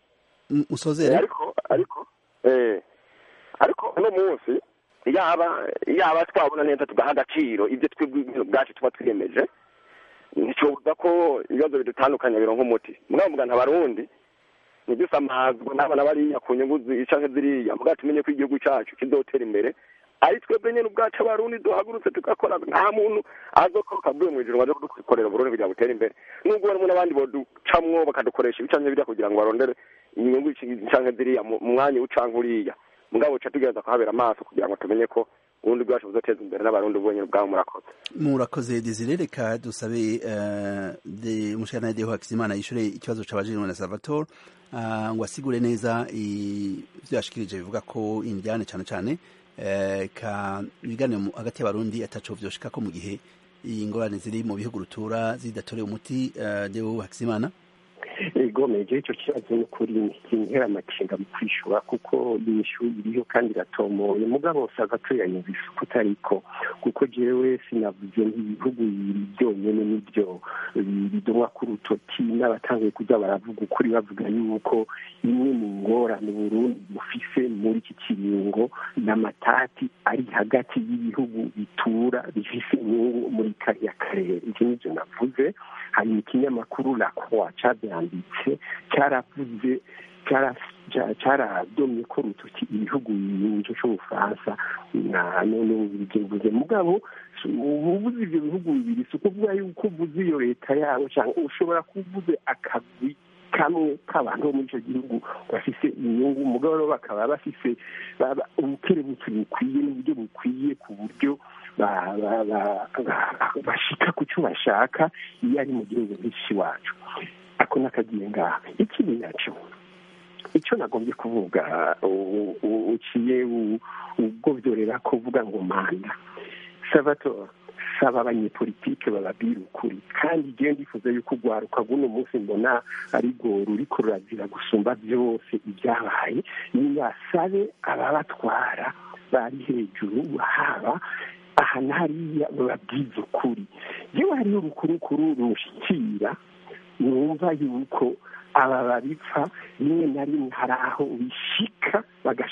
A: M-
H: Eh,
A: musozere
H: ariko ariko eh ariko uno munsi yaba yaba twabona neza tugaha agaciro ibyo twebwe ubwacu tuba twiyemeje nticobuza ko ibibazo bidutandukanya bironka umuti mugabo mugana abarundi ntidusamazwe n'abana bariya ku nyungu zi- canke ziriya mugabo tumenye ko igihugu cacu kizotera imbere ari twebwe nyene ubwacu abarundi duhagurutse tugakora nta muntu azokoroka avuye mw'ijuru ngo aje kudukorera uburundi kugira ngo butere imbere nubwo barimo n'abandi boducamwo bakadukoresha ibicanye biriya kugira ngo barondere inyungu canke ziriya mu mu mwanya ucanke uriya mugabo ca tugereza kuhabera amaso kugira ngo tumenye ko uburundi bwacu buzoteza imbere n'abarundi bonyene ubwabo murakoze
A: murakoze desire reka dusabe eh, de umushikirantahe deo hakizimana yishure ikibazo cabajijwe na salvatore ah, ngo asigure neza i- ivyo yashikirije bivuga ko indiane cane cane eh, ka ibiganiro mu- hagati y'abarundi ataco vyoshikako mu gihe ingorane ziri mu bihugu rutura zidatoreye umuti eh, deo hakizimana
C: ego meje icyo kibazo ni ukuri kintera amakenga mu kwishura kuko inyishu iriho kandi iratomoye mugabo usanga tuyanyumvise uko utariko kuko jewe sinavuze nk'ibihugu bibiri byonyene n'ibyo bidomwa ku rutoki n'abatanguye kuja baravuga ukuri bavuga yuko imwe mu ngorane Burundi bufise muri iki kiringo n'amatati ari hagati y'ibihugu bitura bifise inyungu muri kariya karere ivyo nivyo navuze hanyuma ikinyamakuru la croix cavyanditse cyaravuze cyaradomye ko rutoki ibihugu nico c'ubufaransa na none ububirigi buvuze mugabo ubuvuze ivyo bihugu bibiri si ukuvuga yuko uvuze iyo leta yabo cyangwa ushobora kuvuze akagwi kamwe k'abantu bo muri icyo gihugu bafise inyungu umugabo rero bakaba bafise ubukerebutsi bukwiye n'uburyo bukwiye ku buryo bashika ku cyo bashaka iyo ari mu gihugu nk'iki wacu ako nakagiye ngaha ikindi naco icyo nagombye kuvuga uciye ubwovyorera ko uvuga ngo manda salvatore saba abanyepolitike bababwira ukuri kandi igihe ndifuza yuko urwaruka rw'uno munsi mbona ari rwo ruriko rurazira gusumba byose ibyabaye nibasabe ababatwara bari hejuru haba aha n'hariya bababwiza ukuri yewe hariho urukurukuru rushikira numva yuko aba babipfa rimwe na rimwe hari aho bishika bagashaka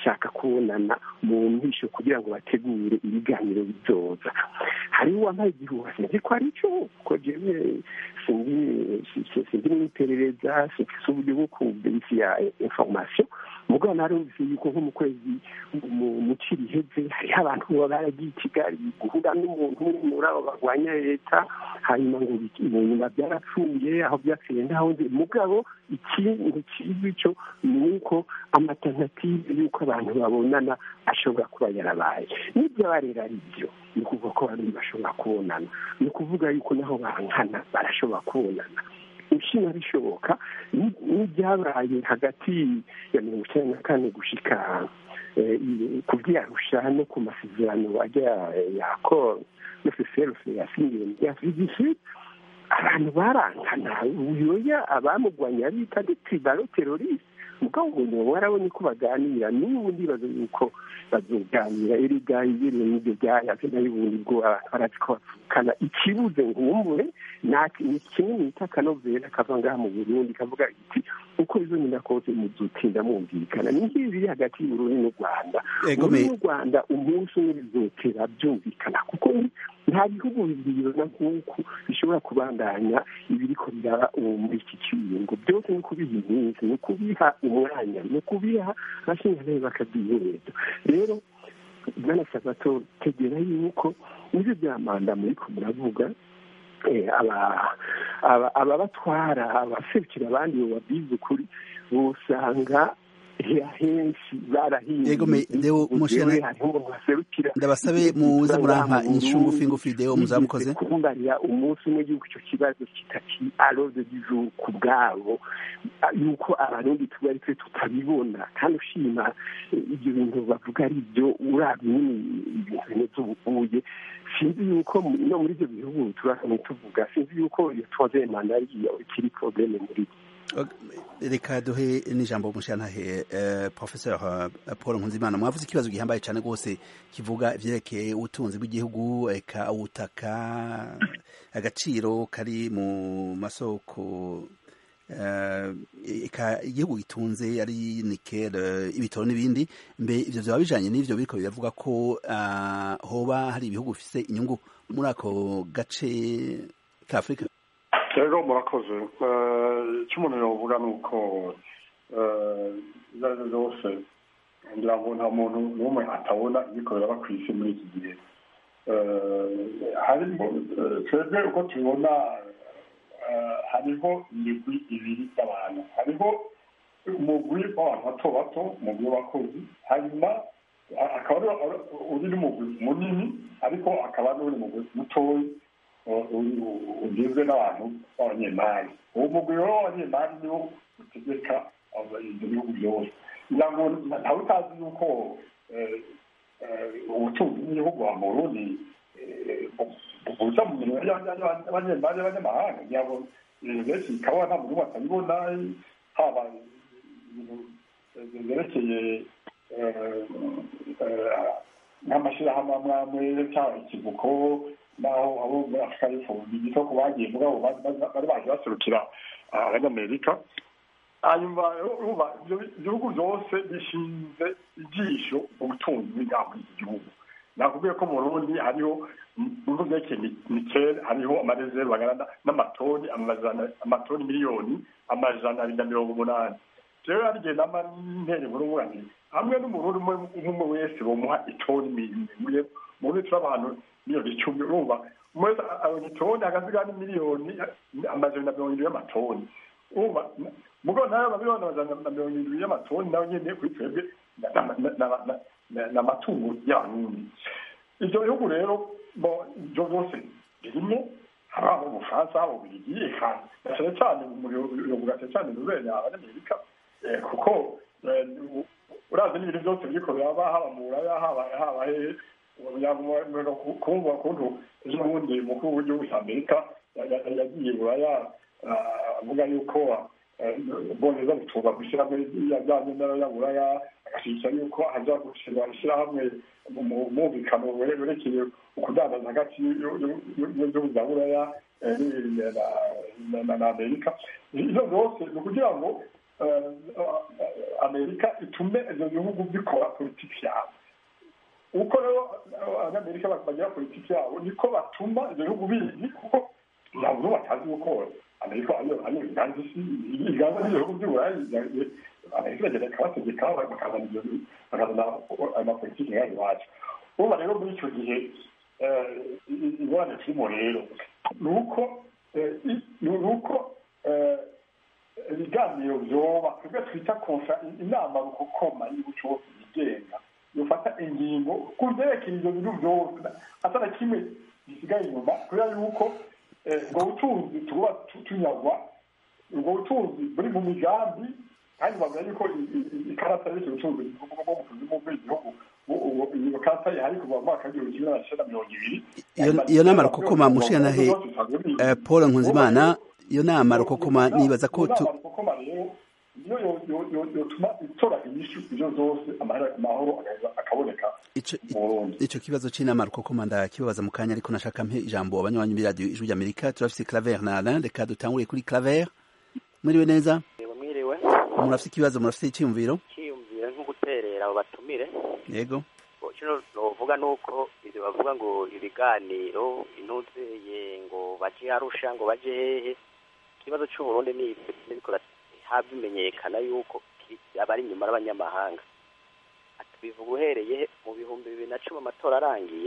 C: kubonana mu mpisho kugira ngo bategure ibiganiro bizoza hariho uwambaye igihuha sinzi ko ari cyo kuko jewe sindi mu iperereza sifise uburyo bwo kuberifiya information mugabo narumvise yuko nko mu kwezi mu ciri iheze hariho abantu baba baragiye i kigali guhura n'umuntu umwe muri abo barwanya leta hanyuma ngo mu nyuma byarapfuye aho byapfuye ntaho nzi mugabo ikintu kizwi cyo ni uko amatanative y'uko abantu babonana ashobora kuba yarabaye n'ibyo barera ari byo ni ukuvuga ko abantu bashobora kubonana ni ukuvuga yuko naho bankana barashobora kubonana inshinga bishoboka n'ibyabaye hagati ya mirongo icyenda na kane gushika ku byarusha no ku masezerano ajya ya koro no feferufe yasinyiwe mu bya fidisi abantu barankana uyoya abamugwanya bita de tribalo teroriste mugabo ngo nibo warabonye ko baganira n'ubu ndibaza yuko bazoganira erega ibereye n'ibyo byayaze nayo ubundi bwo abantu barazi ko bavukana ikibuze nkumbure ni kimwe mwita akanovera kava ngaha mu burundi kavuga iti uko bizonyina kose muzotinda mwumvikana ni nk'ibi biri hagati y'uburundi n'u rwanda uburundi n'u rwanda umunsi umwe bizotera byumvikana kuko nta bihugu bibiri nk'uku bishobora kubandanya ibiriko biraba muri iki kiringo byose ni ukubiha iminsi ni ukubiha umwanya ni ukubiha abashinzwe bakabyihereza rero bwanasaba tegera yuko nibyo bya manda muriko muravuga ababatwara abaserukira abandi bababwiza ukuri usanga henshi barahinduye
A: ndabasabe muze murampa inyishu ngufi ngufi deo muzamukoze
C: kumbarira umunsi umwe yuko icyo kibazo kitaki arode du ku bwabo yuko abarundi tuba ari twe tutabibona kandi ushima ibyo bintu bavuga ari byo urabye nyine ibintu bimeze ubuguye sinzi yuko no muri ibyo bihugu turahamwe tuvuga sinzi yuko iyo tuwaze manda ariyo ikiri probleme muri byo
A: reka duhe n'ijambo mushantahe professeur paul nkunzimana mwavuze ikibazo gihambaye cyane rwose kivuga ivyerekeye ubutunzi bw'igihugu eka ubutaka agaciro kari mu masoko eka igihugu gitunze ari nikel ibitoro n'ibindi mbe ivyo vyoba bijanye n'ivyo biriko biravuga ko hoba hari ibihugu bifise inyungu muri ako gace ka afurika
B: rero murakoze icyo umuntu yavuga ni uko ibyo ari byo byose ngira ngo nta muntu n'umwe atabona ibikorera ku isi muri iki gihe harimo twebwe uko tubibona hariho imigwi ibiri y'abantu hariho umugwi w'abantu bato bato umugwi w'abakozi hanyuma akaba uri n'umugwi munini ariko akaba n'uri mugwi mutoya ugizwe n'abantu b'abanyemari uwo mugwi rero w'abanyemari niwo utegeka ibyo bihugu byose kugira ngo ntawe utazi yuko ubutunzi bw'igihugu wa burundi buza mu mirimo y'abanyemari y'abanyamahanga kugira ngo ibintu byinshi bikaba nta muntu batabibona haba ibintu byerekeye nk'amashyirahamwe amwe amwe cyangwa ikivuko naho abo muri afurika y'epfo bigito ku bagiye mugabo bari baje baserukira abanyamerika hanyuma ibyo bihugu byose bishinze ijisho mu butunzi bw'ingamba muri iki gihugu nakubwiye ko mu burundi hariho mu bihugu byerekeye nikeli hariho amarezerve angana n'amatoni amatoni miliyoni amajana abiri na mirongo umunani rero hari igihe nama ntere muri uburanire hamwe n'umurundi umwe wese bamuha itoni imwe mu burundi turi abantu miliyoni icumi urumva umwe abona itoni hagasigaho n'imiliyoni amajana na mirongo irindwi y'amatoni urumva mugabo nayo amamiliyoni amajana na mirongo irindwi y'amatoni nayo nyine kuri twebwe ni amatungo y'abarundi ibyo bihugu rero ibyo byose birimo haba mu bufaransa haba mu birigi eka cyane cyane bivuga cyane rubenya abanyamerika kuko urazi n'ibintu byose biriko biraba haba mu buraya haba haba hehe kumva ukuntu ejo bundi umukuru w'igihugu cya amerika yagiye buraya avuga yuko ubwongereza butuba gushyiramo yajyanye n'abanyaburaya agashyigikira yuko haza gushyirwa ishyirahamwe mu mwumvikano werekeye ukudandaza hagati y'ibihugu bya buraya na amerika ibyo byose ni ukugira ngo amerika itume ibyo bihugu bikora politiki yabo uko rero abanyamerika bagira politiki yabo niko batuma ibyo bihugu bizi kuko ntabwo batazi gukora amerika ariyo iganza isi iganza n'ibihugu by'uburayi amerika iragenda ikabategeka bakazana ibyo bakazana amapolitiki yayo iwacu uba rero muri icyo gihe ingorane turimo rero ni uko ni uko ibiganiro byoba twebwe twita konsa inama rukokoma y'igihugu cyose yigenga yofata ingingo ku byerekeye ibyo bintu byose atana kimwe gisigaye inyuma kubera yuko ubwo butunzi tuba tunyagwa ubwo butunzi buri mu migambi kandi bavuga yuko ikarata y'icyo butunzi bwo mu kuzimu bw'igihugu iyo karata ihari kuva mu mwaka w'igihumbi kimwe magana cyenda mirongo ibiri
A: iyo nama rukokoma mushikanahe paul nkunzimana iyo nama rukokoma nibaza ko tu
B: niyo yotuma itora inyishu ibyo zose amahoro akaboneka
A: ico kibazo c'inama rukokoma ndakibabaza mu kanya ariko nashaka mpe ijambo abanywanyi b'iradiyo ijwi ry'amerika turafise claver na alain reka dutangure kuri claver mwiriwe neza
I: mwiriwe
A: murafise ikibazo murafise iciyumviro
I: iciyumviro nko guterera abo batumire
A: yego
I: kino novuga nuko ivyo bavuga ngo ibiganiro intuzeye ngo baje arusha ngo baje hehe ikibazo c'uburundi ni biriko habimenyekana yuko abari inyuma y'abanyamahanga bivuga uhereye mu bihumbi bibiri na cumi amatora arangiye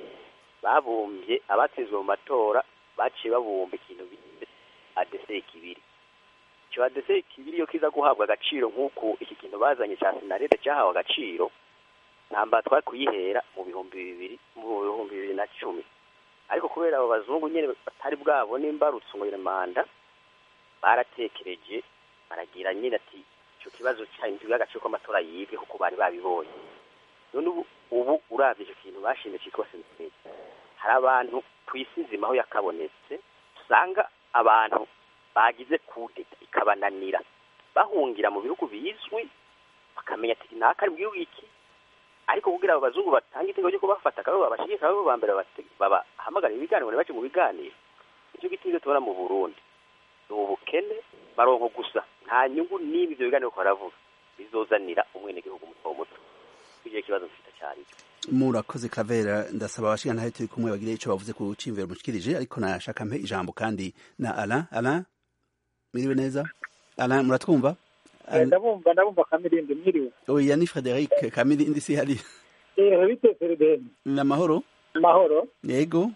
I: babumbye abatsinzwe mu matora baciye babumba ikintu bita adese kibiri icyo adese kibiri iyo kiza guhabwa agaciro nk'uku iki kintu bazanye cya sinarete cyahawe agaciro ntamba twari kuyihera mu bihumbi bibiri mu bihumbi bibiri na cumi ariko kubera abo bazungu nyine batari bwabone imbarutso ngo manda baratekereje baragira nyine ati icyo kibazo cyahinduriwe agaciro k'amatora yibwe kuko bari babibonye none ubu ubu urabye icyo kintu bashimye cyitwa sentineri hari abantu ku isi nzima aho yakabonetse usanga abantu bagize kudeta ikabananira bahungira mu bihugu bizwi bakamenya ati naka ari mu gihugu iki ariko kugira abo bazungu batanga itegeko ryo kubafata akaba babashigika abo ba mbere babahamagara ibiganiro bace mu biganiro nicyo giti ibyo tubona mu burundi ni ubukene baronko gusa nta nyungu n'imwe ibyo biganiro ko baravuga bizozanira umwenegihugu muto muto icyo kibazo mfite cyari
A: murakoze kavera ndasaba abashinga ntahe turi kumwe bagire icyo bavuze ku cimvero mushikirije ariko nashaka mpe ijambo kandi na Alain Alain mwiriwe neza Alain muratwumva
J: ndabumva ndabumva kamirindi mwiriwe
A: oya ni Frederic kamirindi si hari
J: eh bite Frederic
A: na mahoro
J: mahoro
A: yego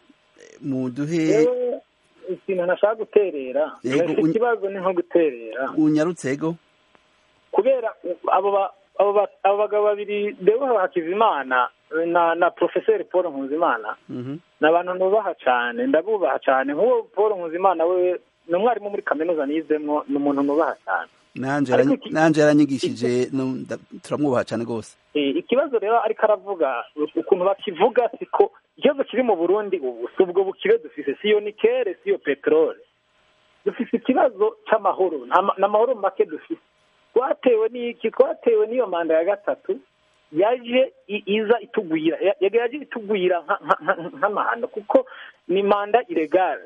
A: muduhe
J: ikintu nashaka guterera ikibazo ni nko guterera
A: unyarutse ego
J: kubera abo abo bagabo babiri Deo Hakizimana na na Professeur Paul Nkuzimana ni abantu nubaha cyane ndabubaha cyane nk'uwo Paul Nkuzimana we ni umwarimu muri kaminuza nizemwo ni umuntu nubaha cyane
A: nanje yaranyigishije turamwubaha cyane rwose
J: ikibazo rero ariko aravuga ukuntu bakivuga siko ikibazo kiri mu burundi ubu si ubwo bukire dufise siyo nikere siyo peteroli dufise ikibazo cy'amahoro n'amahoro make dufise twatewe n'iki twatewe n'iyo manda ya gatatu yaje iza itugwira yaje itugwira nk'amahano kuko ni manda iregare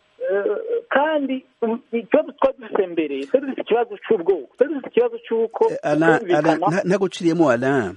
J: kandi ikibazo twari dufite mbere twari dufite ikibazo cy'ubwoko twari dufite ikibazo cy'uko
A: ntaguciriyemo alain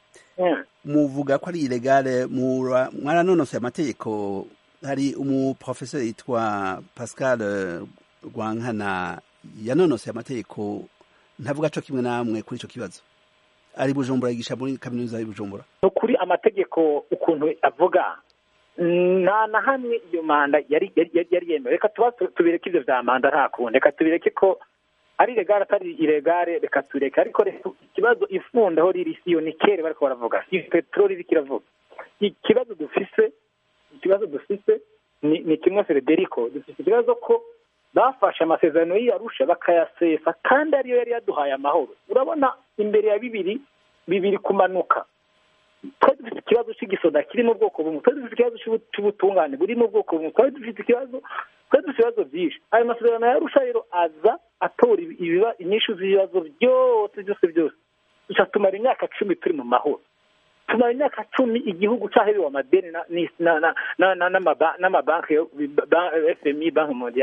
A: muvuga ko ari iregare mwaranonosoye amategeko hari umuprofesori yitwa pascal rwankana yanonosoye amategeko ntavuga cyo kimwe namwe kuri icyo kibazo ari bujumbura yigisha muri kaminuza y'ubujumbura
J: ni ukuri amategeko ukuntu avuga nta na hamwe iyo manda yari yari yemewe reka tuba tubireke ibyo bya manda nta kundi reka tubireke ko ari iregare atari iregare reka tureke ariko ikibazo ifundaho riri siyo ni kere bariko baravuga si peteroli iriko iravuga ikibazo dufise ikibazo dufise ni kimwe frederico dufise ikibazo ko bafashe amasezerano y'iyarusha bakayasesa kandi ariyo yari yaduhaye amahoro urabona imbere ya bibiri bibiri kumanuka twari dufite ikibazo cy'igisoda kiri mu bwoko bumwe twari dufite ikibazo cy'ubutungane buri mu bwoko bumwe twari dufite ikibazo twari dufite ibibazo byinshi ayo masezerano yarusha rero aza atora inyishu z'ibibazo byose byose byose duca tumara imyaka cumi turi mu mahoro tumara imyaka cumi igihugu cyaherewe amadeni n'amabanki fmi banki mondiale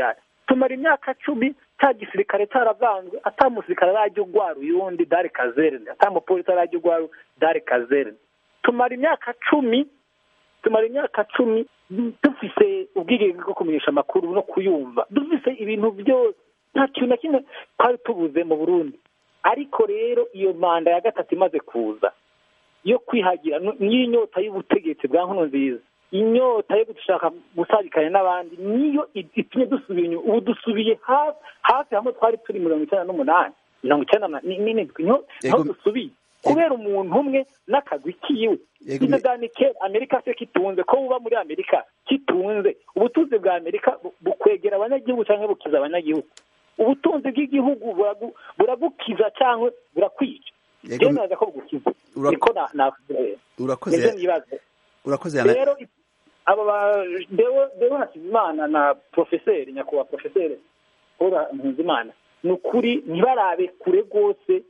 J: tumara imyaka cumi cya gisirikare cyaravanzwe ata musirikare arajya ugwara uyundi dare kazerne ata mupolisi arajya ugwara dare kazerne tumara imyaka cumi tumara imyaka cumi dufise ubwigenge bwo kumenyesha amakuru no kuyumva dufise ibintu byose nta kintu na kimwe twari tubuze mu burundi ariko rero iyo manda ya gatatu imaze kuza yo kwihagira n'inyota y'ubutegetsi bwa nkono nziza inyota yo gushaka gusabikanya n'abandi niyo itumye dusubira inyuma ubu dusubiye hafi hamwe twari turi mirongo icyenda n'umunani mirongo icyenda n'indwi niho dusubiye kubera umuntu umwe n'akagwi kiwe ibyo bwa amerika se kitunze ko buba muri amerika kitunze ubutunzi bwa amerika bukwegera abanyagihugu cyangwa bukiza abanyagihugu ubutunzi bw'igihugu buragukiza cyangwa burakwica byemeza ko bugukiza niko
A: urakoze urakoze
J: rero aba dewo hakizimana na porofeseri nyakubahwa porofeseri paul nkuzimana ni ukuri ntibarabe kure rwose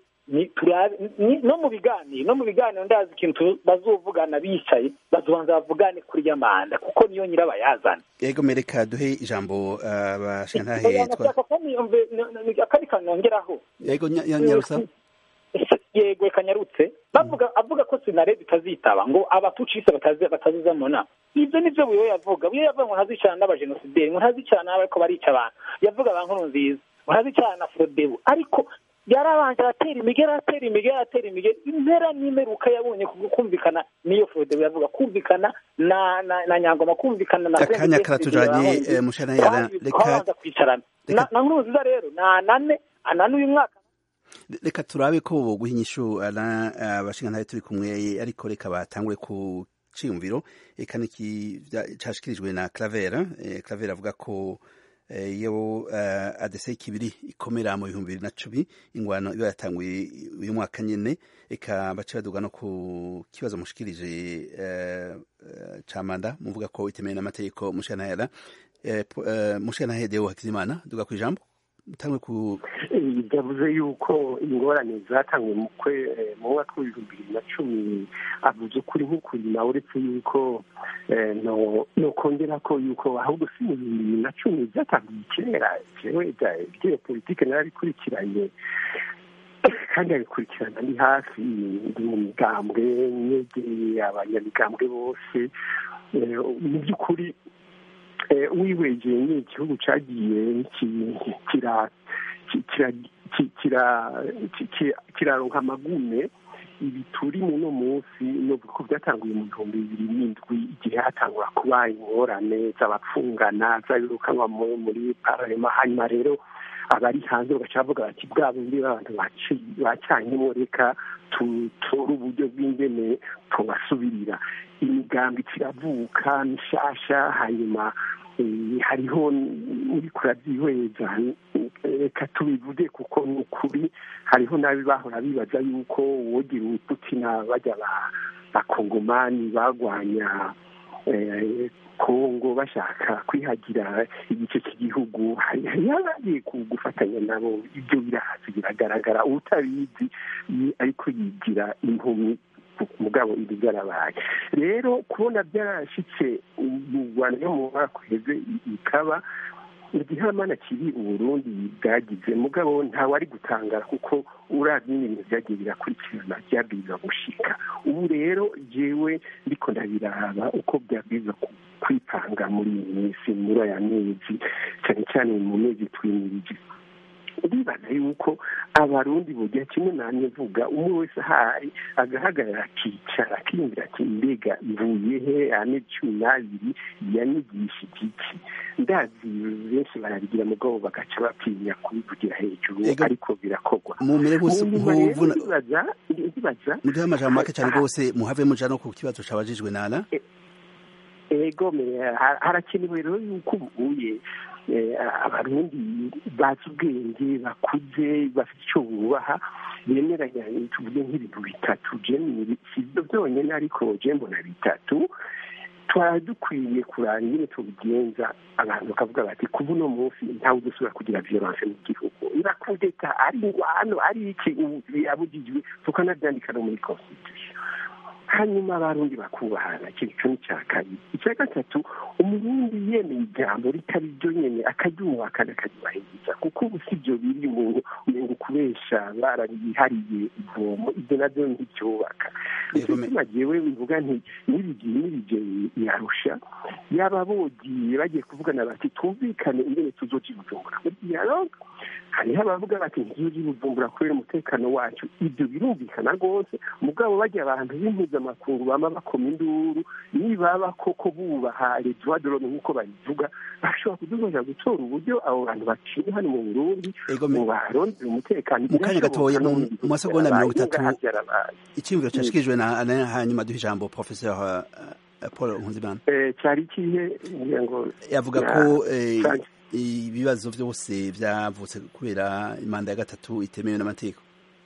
J: no mu biganiro no mu biganiro ndazi ikintu bazuvugana bicaye bazobanza bavugane kuri ya manda kuko niyo nyirabayazana
A: yego mereka duhe ijambo abashantahe
J: akari kanongeraho
A: yego nyarusa
J: yego reka nyarutse bavuga avuga ko sinare bitazitaba ngo abapucise bataziza mu nama ibyo nibyo buyo yavuga buyo yavuga ngo ntazicarana n'abajenosideri ngo ntazicarana n'abariko barica abantu yavuga ba nkuru nziza ngo ntazicarana na frodebu ariko yarabanje aratera imigeri aratera imigeri aratera imigeri impera n'imeruka yabonye kumvikana n'iyo frodebu yavuga kumvikana na na na nyangoma kumvikana na
A: akanya karatujanye mushana yana
J: reka kwicarana na nkuru nziza rero na anane anane uyu mwaka
A: reka turabe ko boguha inyishu abashinga ntayo turi kumwe ariko reka batangure ku ciyumviro eka niki cashikirijwe na Clavera Clavera avuga ko iyo adese kibiri ikomera mu bihumbi bibiri na cumi ingwano iba yatanguye uyu mwaka nyene eka bace baduga no ku kibazo mushikirije ca manda muvuga ko itemewe n'amategeko mushana mushana Deo Hakizimana duga ku ijambo tangwe ku
C: yavuze yuko ingorane zatanzwe mu mu mwaka w'ibihumbi bibiri na cumi avuze ukuri nk'ukuri nawe uretse yuko no kongera ko yuko ahubwo si mu bihumbi bibiri na cumi byatangiye kera jewe bya politike narabikurikiranye kandi abikurikirana ni hafi ndi mu migambwe nyegeye abanyamigambwe bose mu by'ukuri wihwegeye ni igihugu cyagiye kiraronka amagume ibi turi muno munsi novuga ko byatanguye mu bihumbi bibiri n'indwi igihe hatangura kuba ingorane z'abapfungana z'abirukanwa muri pararema hanyuma rero abari hanze bagaca bavuga bati bwa bundi abantu bacanyemo reka tutore uburyo bw'ingene tubasubirira imigambi kiravuka mishasha hanyuma hariho uri kurabyihweza reka tubivuge kuko ni ukuri hariho n'abi bahora bibaza yuko wogira ubuputina bajya bakongomani bagwanya kongo bashaka kwihagira igice cy'igihugu yabagiye gufatanya nabo ibyo birahazi biragaragara utabizi ariko yigira impumyi mugabo ibi byarabaye rero kubona byarashyitse mu rwanda yo mu mwaka uheze bikaba igihamana kiri uburundi bwagize mugabo ntawe ari gutangara kuko uravye n'ibintu vyagiye birakurikirana vyabwirizwa gushika ubu rero jewe ndiko ndabiraba uko vyabwirizwa kwipanga muri iyi minsi muri aya mezi cyane cyane mu mezi twimirije ndibaza yuko abarundi bugira kimwe namwe vuga umwe wese ahari agahagarara akicara akiyumvira ati mbega mvuye he ane cumi n'abiri yanigishije iki ndazi benshi barabigira mugabo bagaca batinya kubivugira hejuru ariko birakorwa
A: mumere bose nkuvuna
C: ndibaza
A: muduhe amajambo make cyane rwose muhave muja no ku kibazo cabajijwe nana
C: ego harakenewe rero yuko ubuye abarundi bazi ubwenge bakuze bafite icyo bubaha bemeranya tuvuge nk'ibintu bitatu si byo byonyine ariko je mbona bitatu twari dukwiye kurara ingene tubigenza abantu bakavuga bati kuba uno munsi ntawe udusubira kugira violence mu gihugu nakudeta ari ingwano ari iki birabujijwe tukanabyandika no muri constitution hanyuma abarundi bakubahana ikintu cyo ni cya kabiri icya gatatu umurundi yemeye ijambo ritari ryo nyene akaryubaka akaryubahiriza kuko ubu si byo biri umuntu umengo kubesha barabihariye ivomo ibyo navyo ntibyubaka nicyo gituma jewe bivuga nti n'ibigiye n'ibije yarusha yaba bogiye bagiye kuvugana bati twumvikane ingene tuzoja i bujumbura muri dialogue hariho abavuga bati ntizoja i bujumbura kubera umutekano wacu ibyo birumvikana rwose mugabo bajya abantu b'impuzamakungu bama bakoma induru nibaba koko bubaha les droits de l'homme nk'uko babivuga bashobora kudufasha gutora uburyo abo bantu baciye hano mu burundi mu barondera umutekano
A: mu kanya gatoya mu masegonda mirongo itatu icyiyumviro cyashikirijwe na hanyuma duha ijambo professeur paul nkunzimana
C: cyari ikihe ngo
A: yavuga ko ibibazo byose byavutse kubera imanda ya gatatu itemewe n'amategeko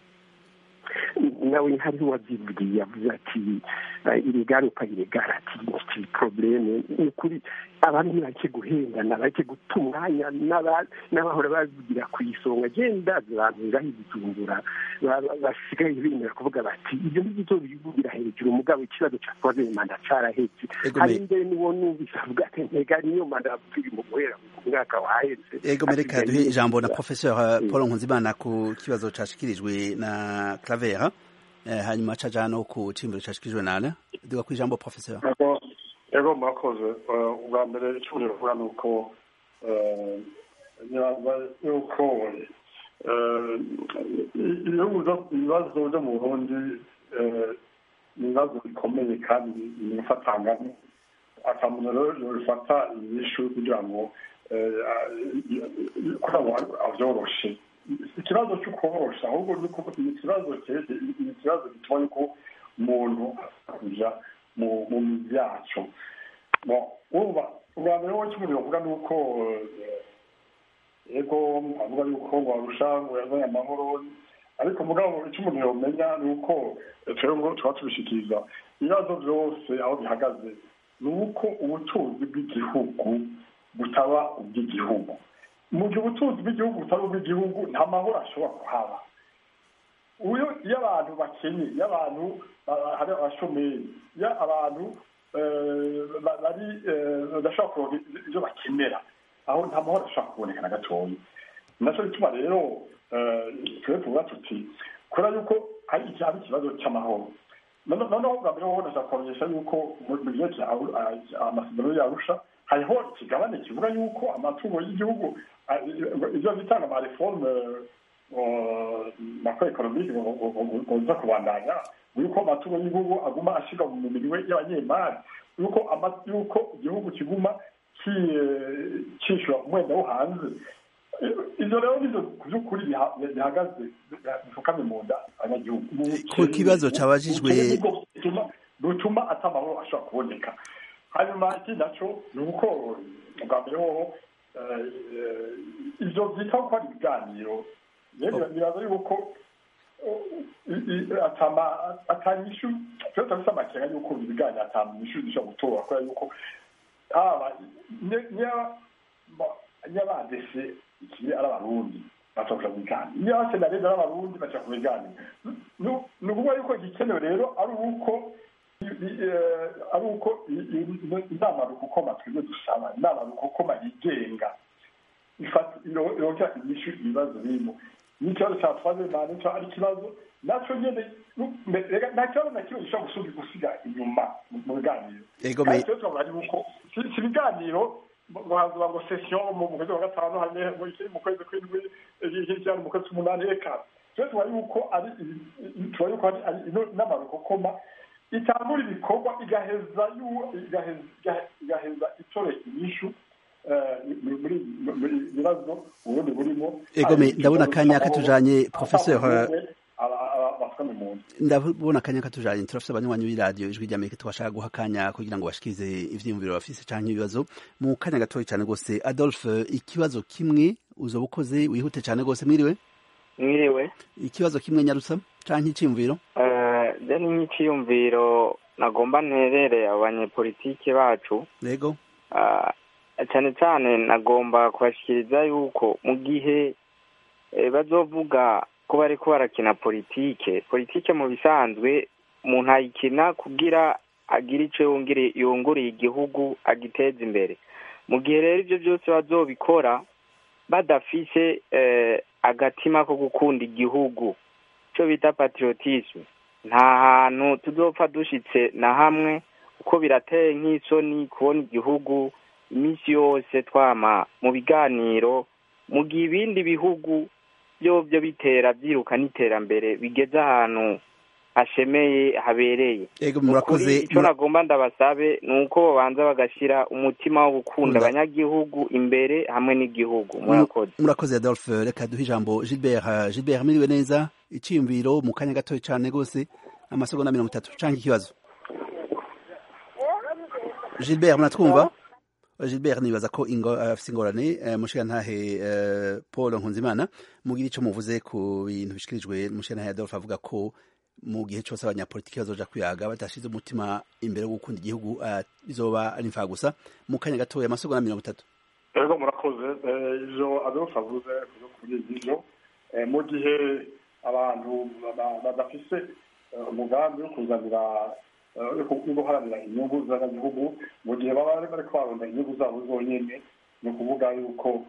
C: nawe hariho uwabyivugiye yavuze ati iregare upa iregare ati iki probleme ni ukuri abantu ntibake guhendana bake guta umwanya n'abahora bavugira ku isonga genda abantu ngaho ibijumbura basigaye bemera kuvuga bati ibyo ngibyo bivugira hejuru umugabo ikibazo cya twaze manda carahetse hari imbere niwo numvise avuga ati ntega niyo manda turi mu guhera ku mwaka wahetse
A: ego mereka duhe ijambo na professeur paul nkunzimana ku kibazo cashikirijwe na clavera hanyuma caja no ku cimbiro cashikirijwe nana duga ku ijambo professeur
B: ego murakoze ubwa mbere icyo bivuga ni uko yuko ibibazo byo mu burundi ni ibibazo bikomeye kandi bifatanganye akamuntu rero bifata inyishu kugira ngo kugira ngo avyoroshe ikibazo cyo korosha ahubwo ni ikibazo ni ikibazo gituma yuko umuntu kuja mu mizi yacu urumva ubwa mbere wowe cy'umuriro uvuga ni uko yego avuga yuko ngo arusha ngo yazanye amahoro ariko mugabo icyo umuntu yomenya ni uko twebwe ngo tuba tubishikiriza ibibazo byose aho bihagaze ni uko ubutunzi bw'igihugu butaba ubw'igihugu mu gihe ubutunzi bw'igihugu butaba ubw'igihugu nta mahoro ashobora kuhaba iyo abantu bakenye iyo abantu hari abashomeri iyo abantu bari badashobora kuronka ibyo bakenera aho nta mahoro ashobora kuboneka na gatoya nacyo bituma rero twe tuvuga tuti kubera yuko hari ikibazo cy'amahoro noneho bwa mbere wowe ndashaka kumenyesha yuko mu gihe amasezerano yarusha hariho ikigabane kivuga yuko amatungo y'igihugu ibyo bitanga amareforme makro economique ngoza kubandanya yuko amatungo y'igihugu aguma ashyirwa mu minwe y'abanyemari yuko yuko igihugu kiguma cyishyura umwenda wo hanze ibyo rero nibyo ku by'ukuri bihagaze bipfukamye mu nda abanyagihugu
A: ku kibazo cyabajijwe
B: rutuma atamahoro ashobora kuboneka hanyuma ikindi nacyo ni uko bwa mbere hoho ibyo byita ko ari ibiganiro biraza yuko atanyishu twe turafite amakenga yuko ibiganiro atanyishu zishobora gutora kubera yuko haba nyabadese ikiri ari abarundi baca mu biganiro niyo abasenarezi ari abarundi baca ku biganiro ni ukuvuga yuko igikenewe rero ari uko ari uko inama rukokoma twebwe dusaba inama rukokoma yigenga yongera inyishu ibibazo birimo n'ikibazo cya twaze mani cyo ari ikibazo nacyo nyine nta kibazo na kimwe gishobora gusiga inyuma mu biganiro kandi ikibazo twavuga ni uko si ibiganiro ngo hazuba ngo sesiyo mu kwezi kwa gatanu hane ikiri mu kwezi kw'indwi ikiri cyane mu kwezi k'umunani reka twe tuba yuko ari tuba yuko ari inama rukokoma itangura ibikorwa igaheza igaheza itore inyishu muri bibazo ubundi burimo
A: egome ndabona akanya katujanye professeur ndabona akanya katujanye turafise abanywanyi b'iradiyo ijwi ry'amerika twashaka guha akanya kugira ngo bashikirize ivyiyumviro bafise canke ibibazo mu kanya gatoya cane rwose adolphe ikibazo kimwe uzoba ukoze wihute cane rwose mwiriwe
K: mwiriwe
A: ikibazo kimwe nyarutsa canke iciyumviro
K: je ni nk'iciyumviro nagomba nterere abanyepolitike bacu
A: yego
K: cyane cyane nagomba kubashikiriza yuko mu gihe bazovuga ko bariko barakina politike politike mu bisanzwe umuntu ayikina kugira agire icyo yunguriye igihugu agiteza imbere mu gihe rero ibyo byose bazobikora badafise agatima ko gukunda igihugu icyo bita patriotisme nta hantu tuzopfa dushyitse na hamwe kuko birateye nk'isoni kubona igihugu iminsi yose twama mu biganiro mu gihe ibindi bihugu byo byo bitera byiruka n'iterambere bigeze ahantu hashemeye habereye
A: murakoze
K: icyo nagomba ndabasabe ni uko babanza bagashyira umutima wo gukunda abanyagihugu imbere hamwe n'igihugu murakoze
A: murakoze adolphe reka duhe ijambo gilbert gilbert miriwe neza icyiyumviro mu kanya gatoya cyane rwose amasegonda mirongo itatu cyangwa ikibazo gilbert muratwumva gilbert nibaza ko afite ingorane mushirantahe paul nkunzimana mugira icyo muvuze ku bintu bishyikirijwe mushirantahe adolphe avuga ko mu gihe cyose abanyapolitiki bazoja kwihaga badashize umutima imbere wo gukunda igihugu bizoba ari imfaha gusa mu kanya gatoya amasegonda mirongo itatu
B: rero murakoze ivyo adolphe avuze kuri ivyo mu gihe abantu badafise umugambi wo kuzanira yo guharanira inyungu z'abanyagihugu mu gihe baba bari kubarunda inyungu zabo zonyene ni ukuvuga yuko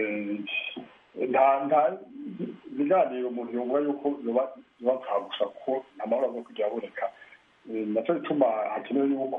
B: nta nta biganiro umuntu yumva yuko yoba yoba gusa kuko nta mahoro aza kujya aboneka nacyo bituma hakenewe yuko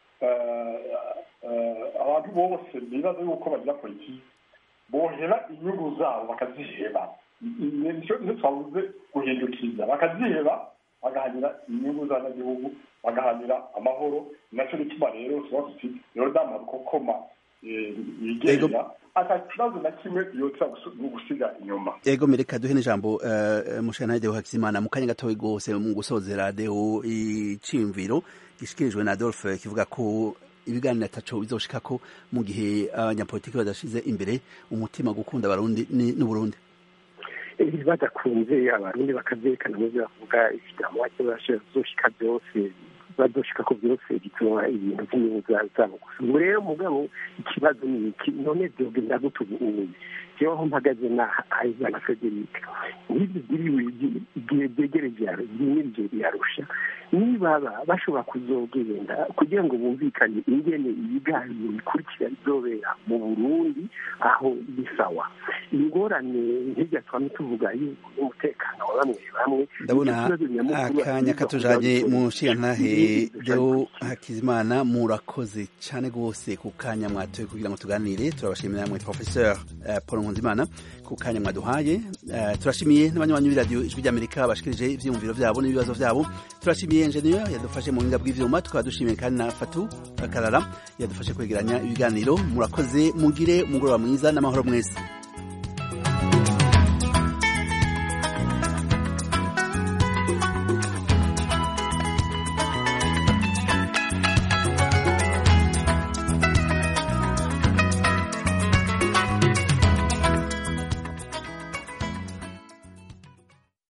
B: abantu bose bibaza yuko bagira politiki bohera inyungu zabo bakaziheba nicyo twavuze guhindukiza bakaziheba bagahanira inyungu z'abanyagihugu bagahanira amahoro nacyo bituma rero tuba tuti yorodani rukokoma yigenga ata kibazo na kimwe yotsa gusiga inyuma
A: ego mereka duhe n'ijambo mushana deo hakizimana mu kanya gatoya rwose mu gusozera deo iciyumviro gishikirijwe na adolphe kivuga ko ibiganiro ataco bizoshika ko mu gihe abanyapolitiki badashize imbere umutima gukunda abarundi n'uburundi
C: badakunze abarundi bakavyerekana mu vyo bavuga ikigambo wake bazoshika byose bazoshika ko byose bituma ibintu by'inyungu zabo gusa ubu rero mugabo ikibazo ni iki none vyogenda gute ubuye jewe aho mpagaze na ayizana frederic nk'ivyo byiriwe igihe byegereje byimirije birarusha nibaba bashobora kuzogenda kugira ngo bumvikane ingene ibiganiro bikurikira bizobera mu burundi aho bisawa ingorane nk'irya twame tuvuga y'umutekano wa bamwe bamwe
A: ndabona akanya katujanye mu nshingantahe deo hakizimana murakoze cyane rwose ku kanya mwatoye kugira ngo tuganire turabashimira namwe professeur paul nkunzimana ku kanya mwaduhaye turashimiye n'abanywanyi b'iradiyo ijwi ry'amerika bashikirije ivyiyumviro vyabo n'ibibazo vyabo turashimiye engineer yadufashe mu buhinga bw'ivyuma tukaba dushimiye kandi na fatu akarara yadufashe kwegeranya ibiganiro murakoze mugire umugoroba mwiza n'amahoro mwese